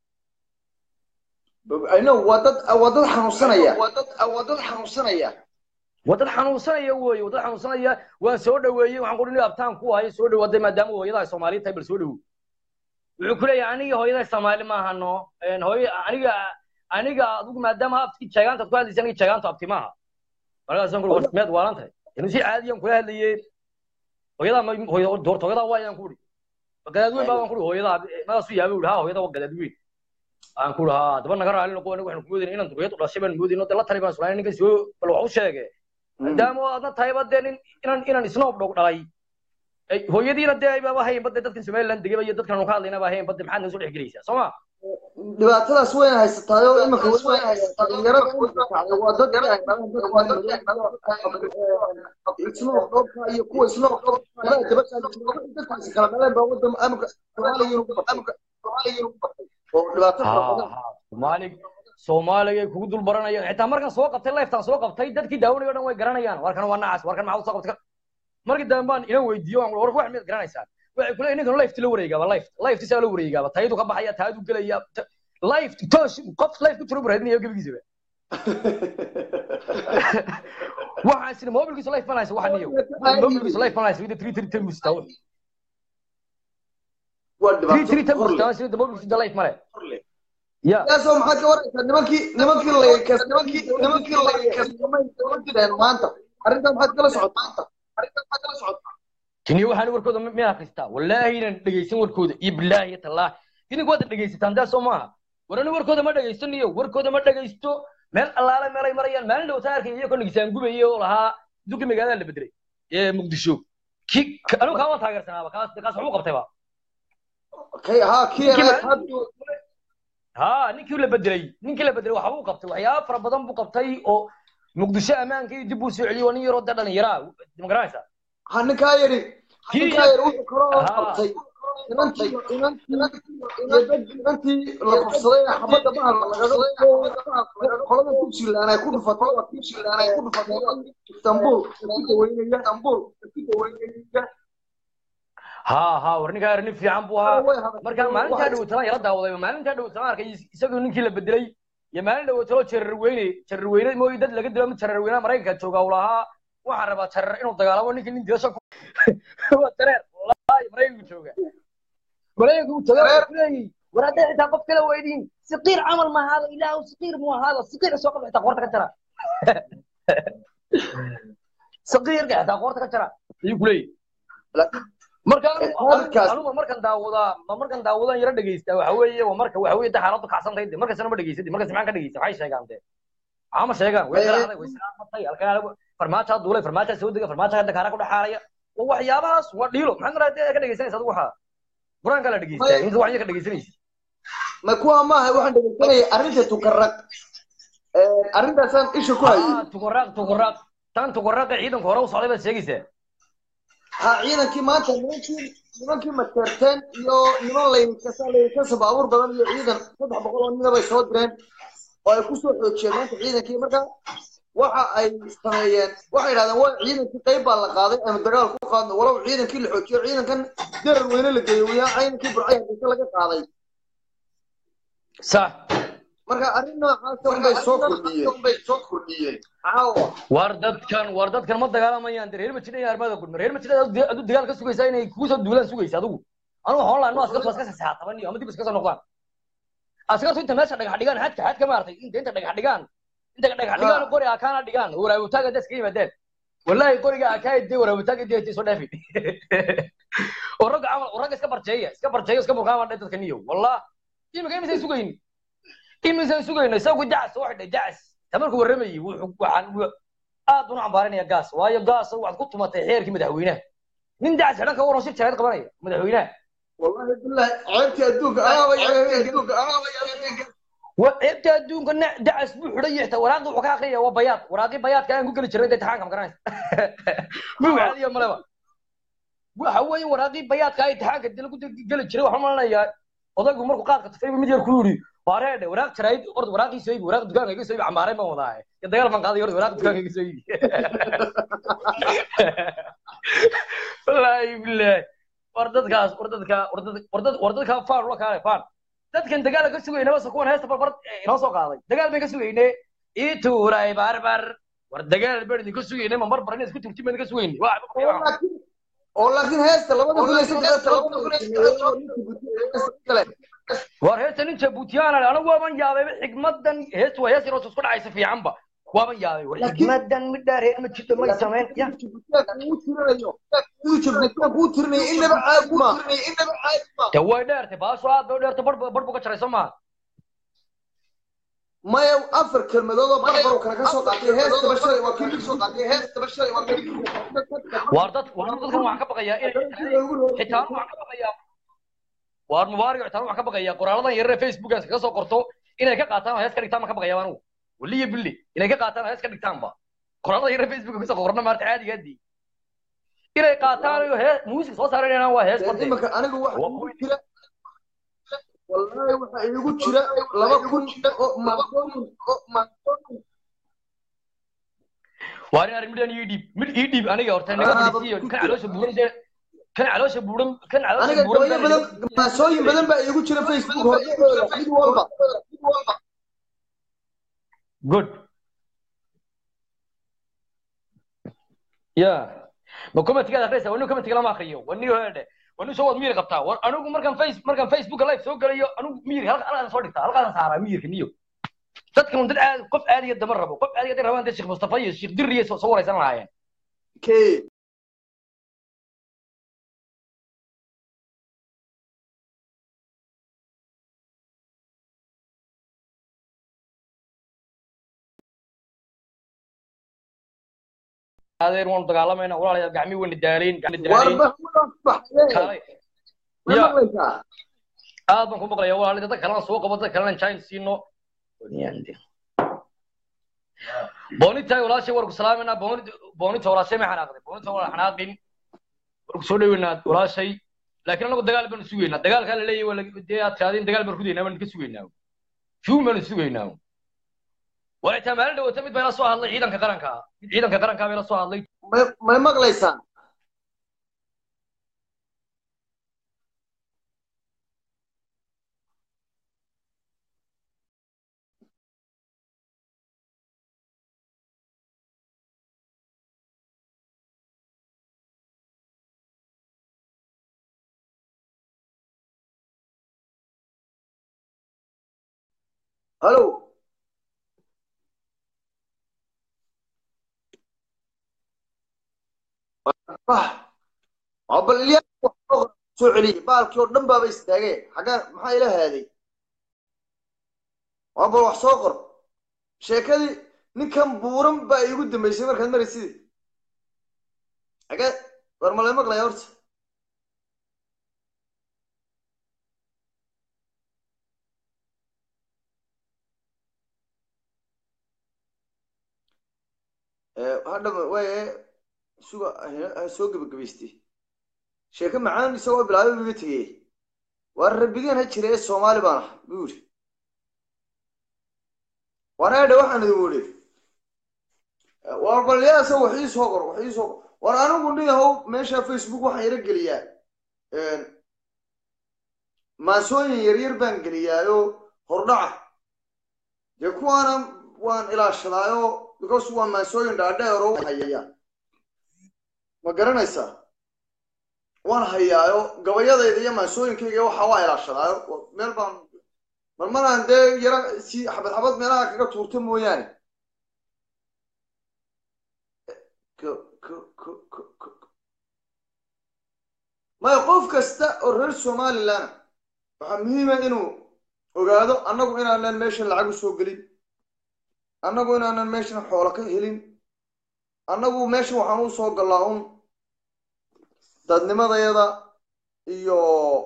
no waa dad waa dad xanuunsanaya waa dad waa dad xanuunsanaya waa dad xanuunsanaya weeye waa dad xanuunsanaya waan soo dhaweeyey waxaan qudhin abtaan ku hayo soo dhawaaday maadaama hooyada ay soomaaliya tahay bal soo dhawow wuxuu ku leeyahay aniga hooyada soomaali maaha no hooyo aniga aniga adigu maadaama abti jeegaantaad ku hadlaysa aniga jeegaantu abti maaha markaasaan kuri warmeed waalan tahay inuu si caadiyan kula hadlayey hooyadaa doorta hooyadaa waayaan ku uri gadaad weyn baa waan kuri hooyadaa markaasuu yaabay uri ha hooyada waa gadaad weyn aan ku haa daba naga raali noqo anigu waxaan ku moodayna inaan duriyad u dhashay baan moodayna de la tali baan sulayn ninkan soo bal wax u sheege maadaama aadna tahayba dee nin inaan inaan isnoob dhog dhalay hooyadiina dee aybaaba hayanba dee dadkan somaliland degaba iyo dadkan ka hadlayna baa hayanba dee maxaad naga soo dhex gelaysaa soo ma dhibaatadaas wayna haysataayo imanka wayna haysataa dhalinyarada waa dad isnoob dhoobka iyo kuwa isnoob dhoobka dadkaasi kala dhaleen baa wadan amka soomaaliya oo dhibaato fara badan soomaali soomaaliga kugu dul baranayaan xitaa markan soo qabtay liftaan soo qabtay dadkii daawanaya o dhan way garanayaan warkan waa nacas warkan maxaa usoo qabtay markii dambe baan inan weydiiyo waan war wax miyaad garanaysaan waxay ku leeyihin ninkan lifti la wareegaaba lift lift saa la wareegaaba tayadu ka baxaya taadu gelaya lift toos qof lift ku jiro buraadinaya gebigiisaba waxaan sina mobilkiisa life banaysa waxa niyo mobilkiisa life banaysa wida three three ten musta waa three three ten dhibaato musta sida mobilkiisa life male ya yaasoo maxaad ka waraysaa nimankii nimankii laykas nimankii nimankii laykas ma jireen maanta arrintaa maxaad kala socotaa arrintaa maxaad kala socotaa tiniyo waxaan warkooda ma ma akhristaa wallaahi inaan dhegaysan warkooda iyo bilaahi iyo tallaahi idinku waad dhegaysataan daa soo maaha war ani warkooda ma dhegaystaniyo warkooda ma dhegaysto meel allaale meelay marayaan maalin dhowtaan arkay iyagoo nigisaan gubaye oo lahaa duki magaalada la bedelay ee muqdisho ki ka- anigu kaa waan taageersanaaba kaas kaas waxbuu qabtayba kay haa kii Ninkii ahayd maalin- ha ninkii la bedelay ninkii la bedelay waxbuu qabtay waxyaaba fara badan buu qabtay oo muqdisho ammaanka iyo dib uu soo celiyey waa nin yaroo dee dhalinyaraa ma garanaysaa ha ninkaa yari Kii- ninkaa yari wuxuu kaloo Haa. qabtay inantii inantii inantii la kufsaday ee xabadda bahalka lagaga qolada puntland ay ku dhufatay waa puntland ay ku dhufatay istanbul ku daweynaya istanbul ku daweynaya ha ha war ninkaa yar nin fiican buu ahaa way hadashay marka maalintaa dhawatana yala daawaday maalintaa dhawatana arkay isagoo ninkii la bedelay iyo maalin dhawatalo jarar weyne jarar weyne mooy dad laga dilo mid jarar weyne maraykanka jooga uu lahaa waxaan rabaa jarar inuu dagaalamo ninkii nin dilasho waa jareer wallaahi maraykanku jooga maraykanku uu tagaa wuxuu leeyahay war hadday xitaa qof kala weydiin siqiir camal ma ahaado ilaahu siqiir mu ahaado siqiir soo qabta xitaa qoorta ka jara siqiirka xitaa qoorta ka jara ayuu ku leeyahay marka Markaas- anugu markan daawadaa ma markan daawadaan yara dhegeysta waxa weeye waa marka waxa weeye xaaladu kacsan tahay de markasna ma dhegeysadi markas maxaan ka dhegeysta waxay sheegaan de maxaa ma sheegaan way Ee, qaraacday way salaamatay halkaa farmaajaa duulay farmaajaa soo dega farmaajaa dakaara ku dhexaalaya waa waxyaabahaas waa dhiilo maxaad maraa ka dhegeysanaysa adigu waxaa qur-aanka la dhegeystaa May- inta waxya ka dhegeysanaysa ma kuwa maaha waxaan dhegeysanayay arrinta tukarag arrintaasaan isha ku hayay ah tuqaraaq tuqaraaq tan tuqaraaqa ciidanka hore u socday baad sheegaysaa ha ciidankii maanta nimankii nimankii mateerteen iyo niman laykasa laykasa baabuur badan iyo ciidan saddex boqol oo nina bay soo direen oo ay kusoo xoojiyeen maanta ciidankii marka waxa ay sameeyeen waxay idhahdeen waa ciidankii qayb baa la qaaday ama dagaal ku qaadno walow ciidankii la xoojiyo ciidankan darar weyne la geeyo wiyaa ciidankii burcay hadisa laga qaaday sax marka arrin noocaasa unbay soo kordhiyeen unbay soo kordhiyeen caawa war dadkan war dadkan ma dagaalamayaan de reer majidha iyo armada gudma reer majidha adu dagaal ka sugaysaa inay kugu soo duulaan sugaysa adigu anigu waxaan lahaa no askartu iska sasaataban iyo ama dib iska soo noqdaan askartu inta meesha dhagax dhigaan xadka xadka maartay inta inta dhagax dhigaan inta dhagax dhigaan qori akaana dhigaan waraabutaaga da iska yimaadeen wallahi qoriga akaay dee waraabutaaga dee soo dhaafi oo ragga camal oo ragga iska barjeeya iska barjeeya iska burqaama dhe dadka niyo wallah imika imisay sugayn imisay sugayno isagu dacas wax dhe dacas tamarku warramayay wuxuu waxaan aad baan u cambaarinaya gaas waayo gaas waxaad ku tumatay xeerkii madaxweynaha nin dacas xidhan ka waran shir jarayd qabanaya madaxweynaha wallahi billahi ceebtii adduunka anaaba adduunka anaaba wa ceebta adduunka na dacas buu xidhan yahay xitaa waraaqda wuxuu ka akhriyaya waa bayaad waraaqii bayaadka aan ku geli jiray dee taxaanka ma garanaysa muu caadiya maleba waxa weeye waraaqii bayaadka ay taxaanka dee lagu geli jiray waxaan malanayaa odaygu markuu qaadka tufay mid yar ku yidhi waareedhe waraaq jarayd orda waraaqii soo ibi waraaq dukaanka iga soo ibi cambaareen baan wadaaye iyo dagaal baan qaaday orda waraaq dukaanka iga soo ibi wallaahi billahi war dadkaas war dadka war dad war dad war dadka faan ula kaale faan dadkan dagaal ka sugayna bas kuwan heesta barbar inoo soo qaaday dagaal bay ka sugayne ii tuuray barbar war dagaal baan idinka sugayne ma barbar in isku turti baan idinka sugayne waa oo laakiin heesta labada kun iyo saddex labada kun iyo saddex war heesta nin jabuutiyaan anigu waaban yaabay xigmadan heestu waa hees inoo isku dhacaysa fiicanba waaban yaabay war xigmadan mid dheer heer ma jirto may samayn ya kuu tirinayo inaba caadi ma inaba caadi ma de way dheertay baasho aad bay u dheertay bar bar buu ka jaray soo maha maya afar kelmadood oo barbar kale ka soo qaatay heestaba shalay waa kii soo qaatay heestaba shalay waa kii war dad war dadkan waxaan ka baqayaa in xitaa waxaan ka baqayaa war mubaarak xitaa waxaan ka baqayaa qoraaladan yarar ee facebookan kaga soo qorto inay ka qaataan oo hees ka dhigtaan baan ka baqayaa anigu waliya billi inay ka qaataan oo hees ka dhigtaan ba qoraalada yarar ee facebooka kasoo qorna maarta caadiga adii inay qaataan oo hees muusik soo saaranayaan waa hees bartay imanka anigu waxa igu jira wallahi waxa igu jira laba kun oo maaqooyin oo maaqooyin waa in arrin midaan ii dhiib mid ii dhiib aniga horta naga fadhiisiyo kan caloosha buuran dee kan caloosha buuran kan caloosha aniga buuran gabayo badan maasooyin badan baa igu jira facebook hordhexdooda mid walba mid walba good ya ma commentigaad akhriyaysa wani commentiga lama akriyo wani hedhe wani soo waad miyir qabtaa war anigu markaan face markaan facebook live soo galayo anigu miyir halkaan soo dhigtaa halkaan saaraa miyirka niyo dadkan dad aad qof aadiya dama rabo qof aadiya dad rabaan dee sheekh mustafa iyo sheekh dirriye soo waraysan lahaayeen okay adeer waanu dagaalamayna walaalayaal gacmii wayna daalayn gacmii war daalayn mahmuudaan ku baxaye kaalay ma ya maqlaysaa aad baan ku maqlaya walaal dad kalena soo qabo dad kalena jain siino boonitaay walaashay warku salaamayna boonita walaashay ma xanaaqday boonita waa xanaaqin warku soo dhaweynaa walaashay laakiin anagu dagaal baanu sugaynaa dagaalkaa la leeyahay waa la- dee aad tirahdeen dagaal baan rudaynaa baan ka sugaynaa fiun baanu sugaynaa walaxitaa maalin dhawata mid baa ila soo hadlay ciidanka qaranka mid ciidanka qarankaa baa ila soo hadlay may may maqlaysaa halo bah waa bal ilyaa wax soo qor- soo celiyey baalkii oo dhan baaba istaagee xaggaa maxaa ila haaday waa bal wax soo qor sheekadii ninkan buuran baa iigu dambaysay markaad maraysidii xagee war malay maqlaya horta hadha waaye suga ha soo gebagabaystay sheeko macaan isagoo bilaabay buu iga tegey waa rabbigaan ha jira ee soomaali baan ah buu yidhi war eedhe waxaan idin wuri war balyaasa wax ii soo qor wax ii soo qor war anigu niyahow meesha facebook waxaan yara geliyaa maasooyin yaryar baan geliyaayo hordhaca dee kuwaana waan ilaashadaayo because waa maasooyin dhaadheer oo hayaya ma garanaysaa waan hayaayo gabayadayda iyo maasooyinkayga waxa waa ilaashadaayo meel baan marmaraan dee yara si xabad xabad meelaha kaga tuurta mooyaane maya qof kasta oo reer somalilan waxaa muhiima inuu ogaado annagu inaanan meeshan lacag u soo gelin annagu inaanan meeshan xoolo ka helin annagu meeshan waxaan u soo gallaa un dadnimadayada iyo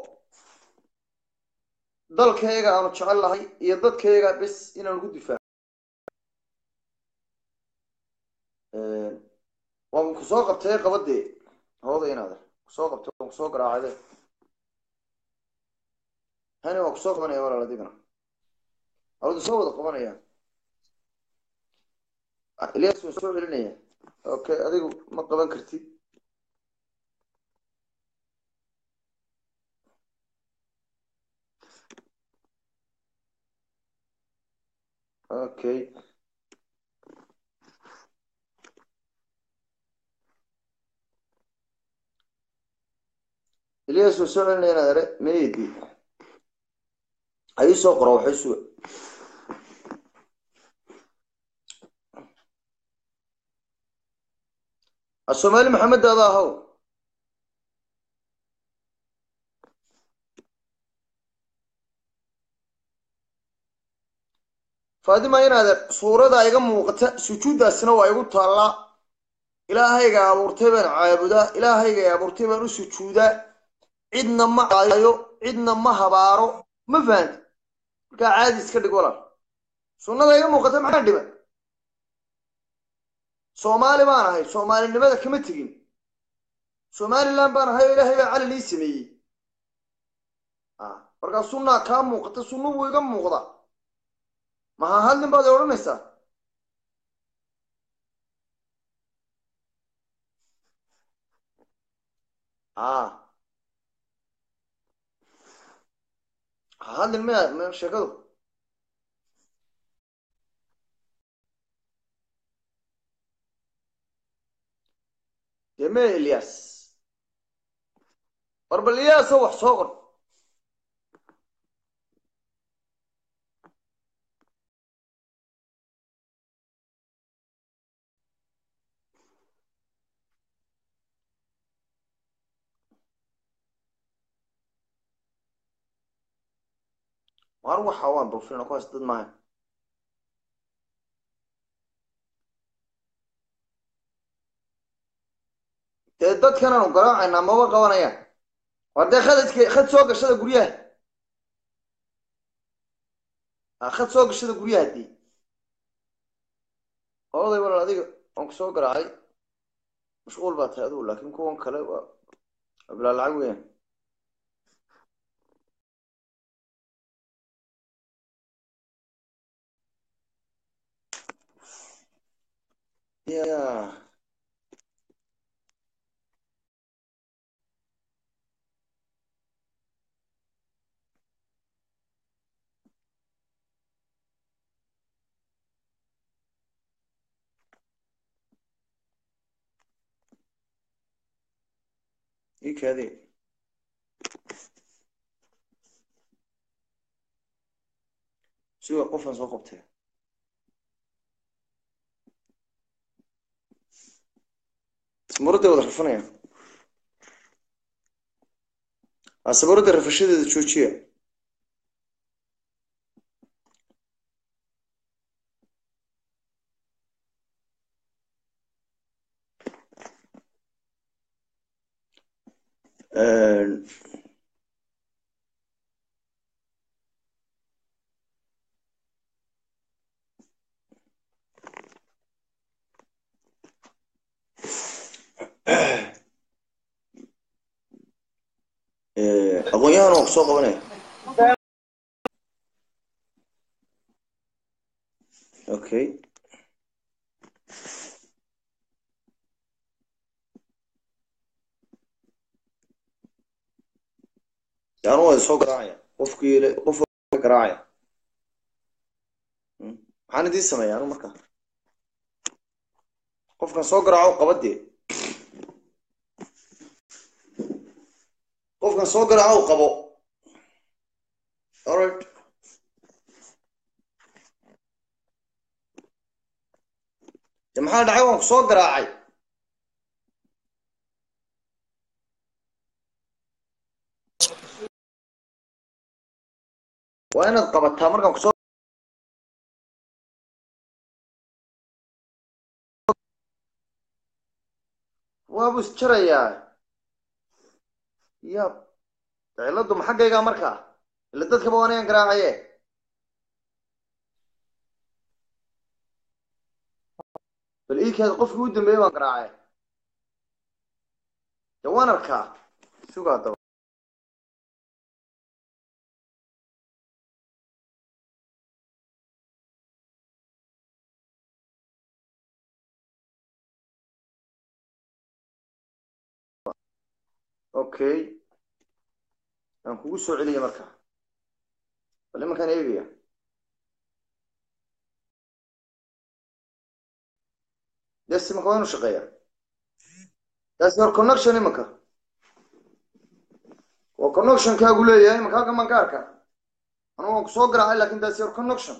dalkayga aanu jecel lahay iyo dadkayga bes inaan ugu difaaco waan kusoo qabtay qabadee hooda inaad kusoo qabtay waan kusoo garaacade hani waan kusoo qabanaya walaal adigana awada soo wada qabanaya ilyas waan soo celinaya okay adigu ma qaban kartid okay ilyas waan soo celinaya inaad ere meedi ayuu soo qoro waxay suga الصومالي محمد هذا هو faadima inaad suurada iga muuqata sujuuddaasina waa igu taallaa ilaahayga abuurtay baan caabudaa ilaahayga abuurtay baan u sujuudaa cidna ma caayo cidna ma habaaro ma fahanti markaa caadi iska dhig walaal sunnada iga muuqata maxaa dhiban soomaali baan ahay soomaalinimada kama tegin somalilan baan ahay oo ilaahay baa calin ii sameeyey markaa sunnaa kaa muuqata sunna wuu iga muuqda maha hadlin baad i odhanaysaa ha hadlin maya sheekadu deme ilyas war bal ilyaaso wax soo qor war waxa waan buufina kuwaas dad maaha dee dadkan aanu garaacaynaa maba qabanayaan waa dee khadadka khad soo gashada guryaha ha khad soo gashada guryaha dii oday walaal adiga waan ku soo garaacay mashquul baa tahay adigu laakiin kuwan kale waa waa bilaa lacag weeyaan ya ii kaadi siga qofan soo qabtay sabuuradda wada rafanaya aa sabuuradda rafashadeeda joojiya aqoon-yahan waa ku soo qabanaya okay anu waa soo garaacaya qofkii qof garaacaya maxaan idiin sameeya anu markaa qofkan soo garaaco qabadee qofkan soo garaaco u qabo alright de maxaa dhacay waan ku soo garaacay waa inaad qabataa markaan kusoo waabu isjarayaa ya ciladu ma xaggaygaa markaa ila dadkaba waa inayan garaacaye bal iikaada qofkii u dambeeyey baan garaacay de waan arkaa sugaa daba okay aan kugu soo celiya marka bal imankaan eegaya des imanka waa inu shaqeeya that's your connection imanka waa connectionkaagu leeyahay imanka halkan baan ka arka anugu waan kusoo garaacay lakin that's your connection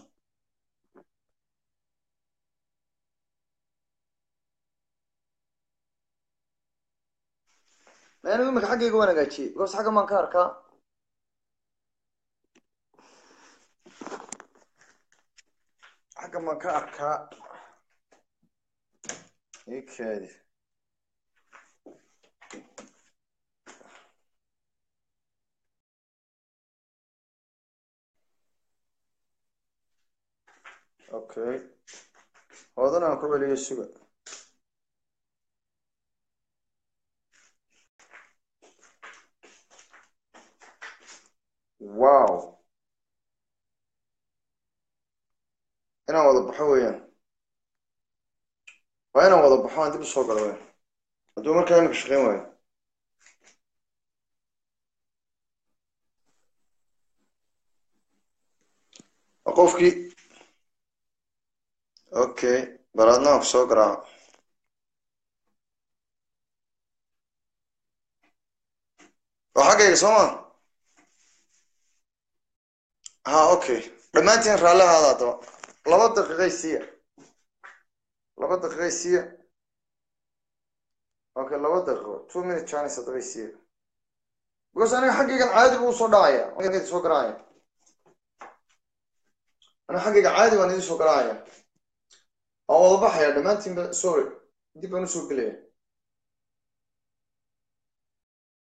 anigu iminka xaggayga waan hagaajiyey because xaggan baan ka arkaa xaggan baan ka arkaa ikaadi okay hoodan aan ku celiyo suga wow inaan wada baxo weeyaan waa inaan wada baxo aan dib usoo galo weyan hadduu markaa imika shaqeyn waayo qofkii okay baraadna aan kusoo garaaco waa xaggayga soo ma ha okay dhammaantiin raalli ahaada haddaba laba daqiiqay siiya laba daqiiqay siiya okay laba daqiiqo two minute chance haddabay siiya because aniga xaggaygan caadi buu usoo dhacaya idin soo garaacaya aniga xaggayga caadi baan idin soo garaacaya waan wada baxaya dhammaantiinba sorry dib baan usoo gelaya